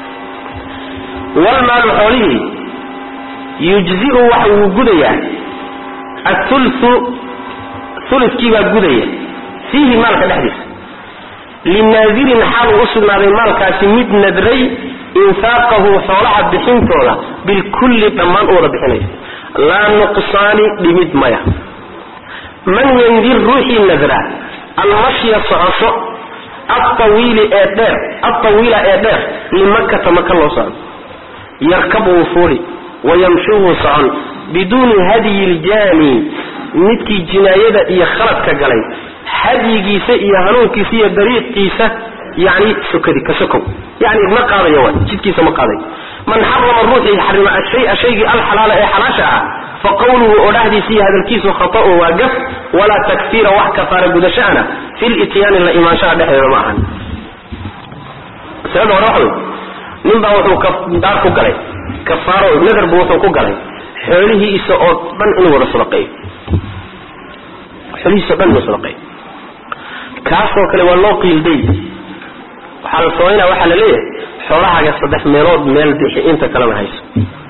wlmaalu xoolihii yujziu waxa uu gudayaa athultu uludkiibaa gudaya fiihi maalka dhexdiisa linaadirin xaal uu u sugnaaday maalkaasi mid nadray infaaqahu xoolaha bixintooda bilkulli dhammaan u wada bixinayo laa nuqsaani dhimid maya man yandir ruuxii nadra almashya socosho altawiili ee dheer altawiila ee dheer limakkata maka loo socdo yarkab wuu fuuli wayamshu wuu socon biduuni hadyi ljaani midkii jinaayada iyo khaladka galay hadyigiisa iyo hanuunkiisa iyo dariiqiisa yani sokadi ka sokow yani ma qaadayo wa jidkiisa ma qaadayo man xarama ruuxii xarima ashaya shaygii alxalaala ee xalaasha ah fa qawluhu odhahdiisa iyo hadalkiisu khata'un waa gaf walaa takfiira wax kafaara gudashaana fi lityaani la imaanshaha dhexdeeda ma ahan masalada hore waxa wey nin baa wuxuu daar ku galay kafaaro nadar buu wuxuu ku galay xoolihiisa oo dhan inuu wada sadaqeeyo xoolihiisa o dhan inuu sadaqeeyo kaasoo kale waa loo qiilday waxaa la samaynaya waxaa la leeyahay xoolahaaga saddex meelood meel bixi inta kalena hayso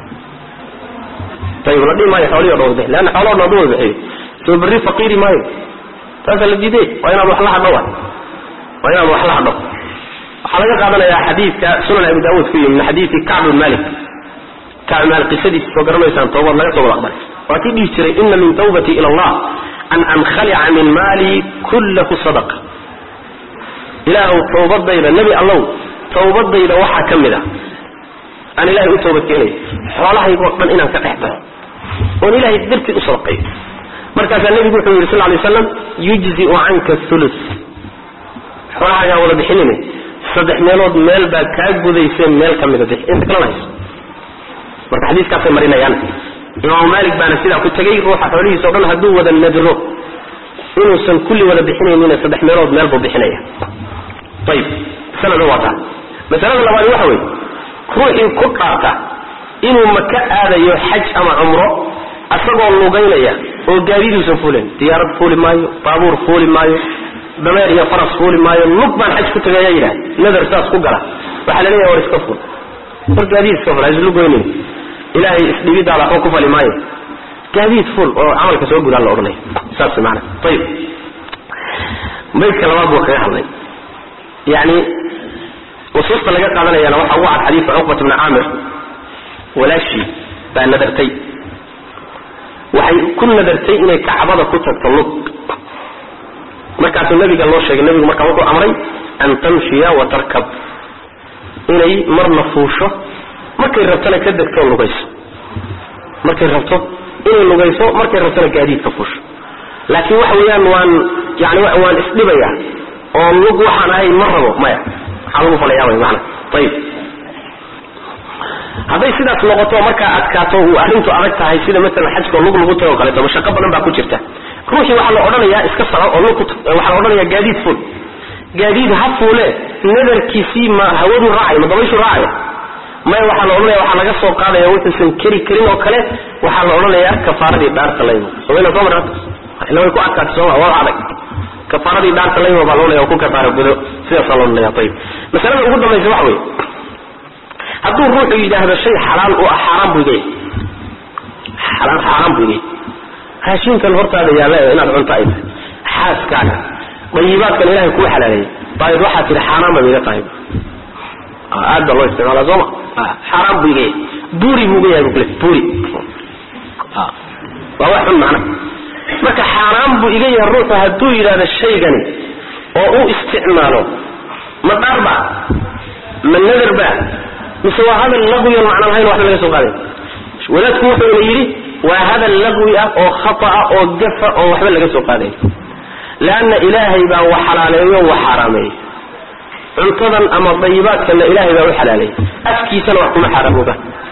ayib la dhihi maayo xoolihi o dhan bixi leanna xoolaho dhan haduu wada bixiyo soo berri faqiiri maayo taasaa la diiday waa inaad wax la hadho wa waa inaad wax la hadho waxaa laga qaadanayaa xadiidka sunan abi daawuud ku yimi min xadiidi kacb bin malik kacb bin malik qisadiisa soo garanaysaan toobad laga soo wada aqbalay waa kii dhihi jiray ina min tawbati ila allah an ankhalica min maali kullahu sadaqa ilaahuw tawbadayda nebi allow tawbadayda waxaa ka mid a aan ilahay u toobad keenayo xoolahaygoo dhan inaan ka dhex baxo oon ilahay dartii u sadaqayo markaasaa nebigu wuxuu yidhi sal lay slam yujziu canka thulu xoolahaagaa wada bixinine saddex meelood meel baa kaa gudayseen meel ka mida bixi inta kalena hayso marka xadiiskaasay marinayaan imaamu maalik baana sidaa ku tegey ruuxa xoolihiisa o dhan hadduu wada nadro inuusan kulli wada bixinaynina saddex meelood meel buu bixinaya ayib masalada waa taa masalada labaadi waxa weeye ruuxii ku dhaarta inuu maka aadayo xaj ama cumro asagoo lugaynaya oo gaadiiduusan fuulin diyaarad fuuli maayo baabuur fuuli maayo dameer iyo faras fuuli maayo lug baan xaj ku tagaya yidhaha nadar saas ku gala waxaa la leeyahay war iska ful war gaadiid iska ful haislugoynin ilaahay isdhibidaada waxba ku fali maayo gaadiid ful oo camalka soo gudaa la odhanaya saas maana ayib baydka labaad buu kaga hadlay yani nusuusta laga qaadanayana waxaa ugu cad xadiidka cuqbat bni caamir walaashii baa nadartay waxay ku nadartay inay kacbada ku tagto lug markaasuu nabiga loo sheegay nabigu markaa wuxuu amray an tamshiya wa tarkab inay marna fuusho markay rabtona ka degto lugayso markay rabto inay lugayso markay rabtona gaadiidka fuusho laakiin waxa weeyaan waan yani waan isdhibaya oo lug waxaan ahay ma rabo maya maxaa lagu falayaa wy maana ayib hadday sidaas noqoto markaa adkaato uu arrintu adag tahay sida maalan xajkao lug lagu tago o kaleeto mashaqo badan baa ku jirta ruuxii waxaa la odhanayaa iska soco oo lug waxaa la odhanayaa gaadiid fuul gaadiid ha fuule nadarkiisii ma hawadu raacay ma dabayshu raacaya maya waxaa la odhanaya waxaa laga soo qaadaya wuxuusan keri karin oo kale waxaa la odhanayaa kafaaradii dhaarta laymo somayna soo marata ila way ku adkaatay sooma waa adag kafaaradii dhaarta laymo baa loodhanaya oo ku kafaara gudo sidaasaa loo odhanaya ayib masalada ugu dambaysa waxa weeye hadduu ruuxu yidhaahdo shay xalaal u ah xaaraan buu igaya xalaal xaaraan buu igaya raashinkan hortaada yaalla inaad cunto ay tahay xaaskaaga dayibaadkan ilahay kuu xalaaleeyey baayid waxaa tihi xaaraan baa iga tahay aad baa loo isticmaala sooma xaaraan buu igaya buuri buu uga yahay bu kule buuri waa wax xun macna marka xaaraan buu iga yahay ruuxu hadduu yidhahdo shaygani oo u isticmaalo ma dhaarba ma nadarba mise waa hadal laqwiyan macna lahayn waxba laga soo qaaday wadaadku wuxuuna yidhi waa hadal laqwi ah oo khata'a oo gafa oo waxba laga soo qaadayn leanna ilaahay baa wax xalaaleeyo wax xaaraameeyey cuntadan ama dayibaadkanna ilaahay baa u xalaaleeyey afkiisana wax kuma xaaraamooba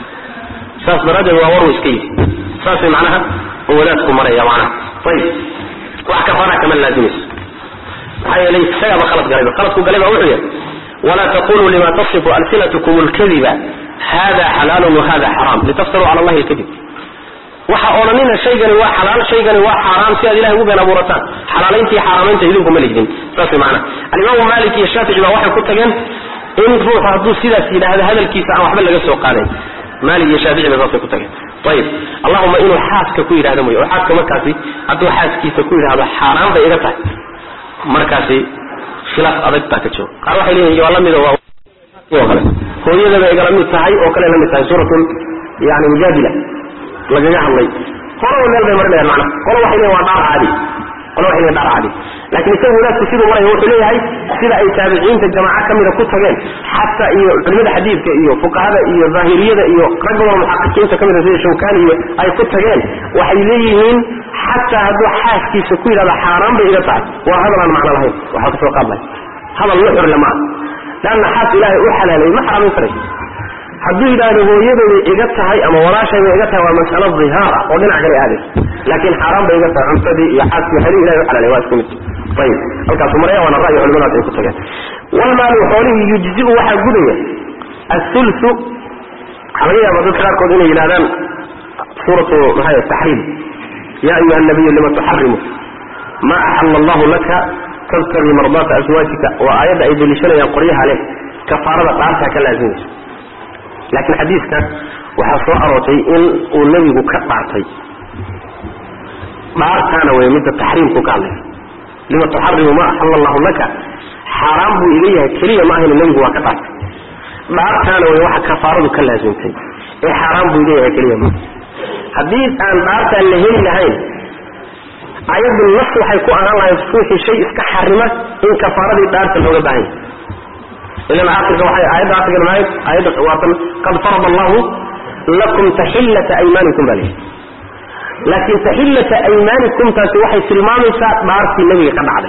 saas daraaddeed waa warwa iska yidhi saasay macnaha oo wadaadku maraya macnaha ayib wax kafaara kama laazimayso maxaa yeelay isagaaba khalad galayba khaladku galay baa wuxuu yahay wla taquluu lima tasifu alsinatkum lkadiba hada xalaalun wahada xaraam litaftaruu cala allahi lkadib waxa odhanina shaygani waa xalaal shaygani waa xaaraam si aad ilahay ugu been abuurataan xalaalayntii xaaraamaynta idinku ma lihdin saas macana alimaamu malik iyo shaafici baa waxay ku tageen in ruuxu hadduu sidaas yidhaahdo hadalkiisa aan waxba laga soo qaadayn maalik iyo shaafici ba saasay ku tageen ayib allahuma inuu xaaska ku yidhahdo mooye oo xaaska markaasi hadduu xaaskiisa ku yidhahdo xaaraan bay iga tahay markaasi khilaaf adag baa ka jiro qaar waxay leeyihin waa lamid oo kale hooyadaba igala mid tahay oo kale la mid tahay suuratul yani mujaadila lagaga hadlay qolaba meel bay marinayaan macnaha qola waxay leeyihin waa dhaar caadi qola waxay leeyihin dhaar caadi laakiin isaga wadaadku siduu maraya wuxuu leeyahay sida ay taabiciinta jamaaco kamida ku tageen xataa iyo culimada xadiidka iyo fuqahada iyo zaahiriyada iyo ragga wada muxaqiqiinta kamida sida shawkani iyo ay ku tageen waxay leeyihiin xataa hadduu xaaskiisa ku yidhahdo xaaraan bay iga tahay waa hadal aan macno lahayn waxaa kasoo qaadlay hadal nuxur lama ah leanna xaas ilaahay u xalaalay ma xaraamin karay hadduu yidhaahdo hooyadayday iga tahay ama walaashayday iga tahay waa masalo dhihaar ah oo dhinac kale aadaysa laakiin xaaraan bay iga tahay cuntadii iyo xaaskii waxyadii ilahay u xalaalay waa isku mid ayib halkaasuu maraya waana ra'yi culimadaas ay ku tageen walmaalu xoolihii yujziu waxaa gudaya athulthu waxaa laga yaaba dadka qaarkood inay yidhahdaan suuratu maxaa taxriim ya ayuha nabiyu lima tuxarimu ma axala allahu laka tabtagii mardaata aswaajika waa aayadda ay deliishanayaan qoryaha leh kafaarada dhaartaa ka laazimaysa laakiin xadiiska waxaa soo aroortay in uu nebigu ka dhaartay dhaartaana wey midda taxriimku ka hadlaysa lima tuxarimu ma axala allahu laka xaaraan buu iga yahay keliya ma ahayna nebigu waa ka dhaartay dhaartaana wey waxa kafaaradu ka laazimtay ee xaaraan buu iga yahay keliya ma haddii aan dhaartaan la heli lahayn ayaddu nas waxay ku ahaan lahayd ruuxii shay iska xarima in kafaaradii dhaarta looga baahan yahay ilan aakhirka waxay aayadda aakhirka ahayd aayadda waatan qad farada allahu lakum taxillata aymaanikum baa leeyahay laakiin taxillata aymaanikum taasi waxay tilmaamaysaa dhaartii nebiga ka dhacday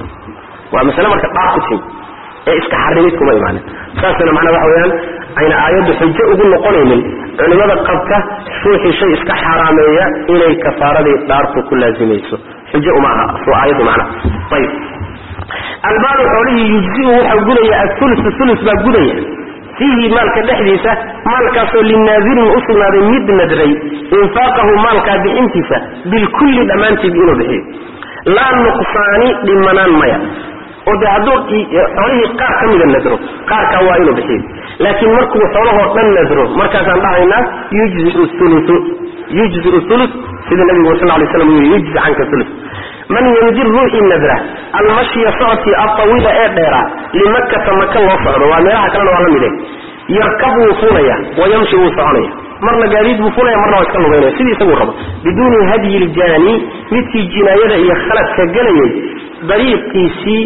waa masale marka dhaar ku timi ee iska xarimid kuma imaanin saasna macnaa waxa weeyaan ayna aayaddu xujo ugu noqonaynin culimada qabta ruuxii shay iska xaaraameeya inay kafaaradii dhaartu ku laazimayso xujo uma aha soo aayaddu macnaha ayib albaalu xoolihii yujziu waxaa gudaya athulusu thulus baa gudaya fiihi maalka dhexdiisa maalkaasoo linaadirin u sugnaaday mid nadray infaaqahu maalkaa bixintiisa bilkulli dhammaantiib inuu bixiyo laa nuqsaani dhimanaan maya oo de hadduu xoolihii qaar ka mida nadro qaarkaa waa inuu bixiyo laakiin markuu xoolahoo dhan nadro markaasaan dhahaynaa yujziu ulu yujziu ulu sida nabigu sal lay slam yii yujzi canka ulu man yandir ruuxii nadra almashya socodkii altawiila ee dheeraa limakkata maka loo socdo waa meelaha kalena waa la mide yarkab wuu fuulaya wayamshi wuu soconaya marna gaadiid buu fuulaya marna waa iska lugaynaya sidii isaguu rabo biduuni hadyi ljaani midkii jinaayada iyo khaladka gelayay dariiqiisii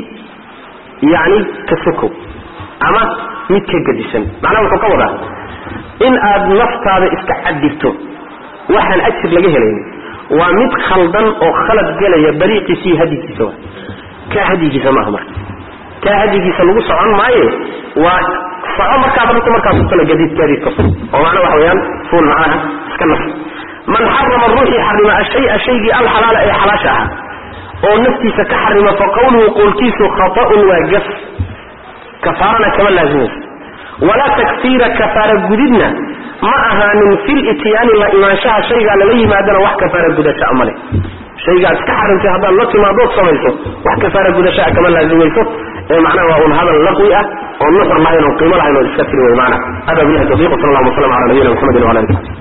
yani ka sokow ama mid ka gadisan macnaha wuxuu ka wadaa in aad naftaada iska cadirto waxaan ajir laga helaynin waa mid khaldan oo khalad gelaya dariiqiisii hadigiisa wa kaa hadigiisa maaha marka kaa hadigiisa lagu socon maaye waa soco markaad rabto markaas utala gadiid gaadiidka ful oo macnaa waxa weeyaan fuul macnaha iska nas man xarama ruuxii xarima ashaya shaygii alxalaala ee xalaasha ahaa oo naftiisa ka xarima fa qawluhu qowlkiisu khata'un waa gaf kafaarana kama laazimayso walaa takfiira kafaara gudidna ma ahaanin fil ityaani la imaanshaha shaygaa lala yimaadana wax kafaara gudashaa male shaygaad iska xarimtay haddaad la timaadood samayso wax kafaara gudashaa kama laazimayso ee macnaha waa un hadal laqwi ah oo nuxur lahayn oo qiimo lahayn oo iska tiri wey maana hada billahi tawfiq sal allahu wasalam ala nabiyina muxamedin wala alihi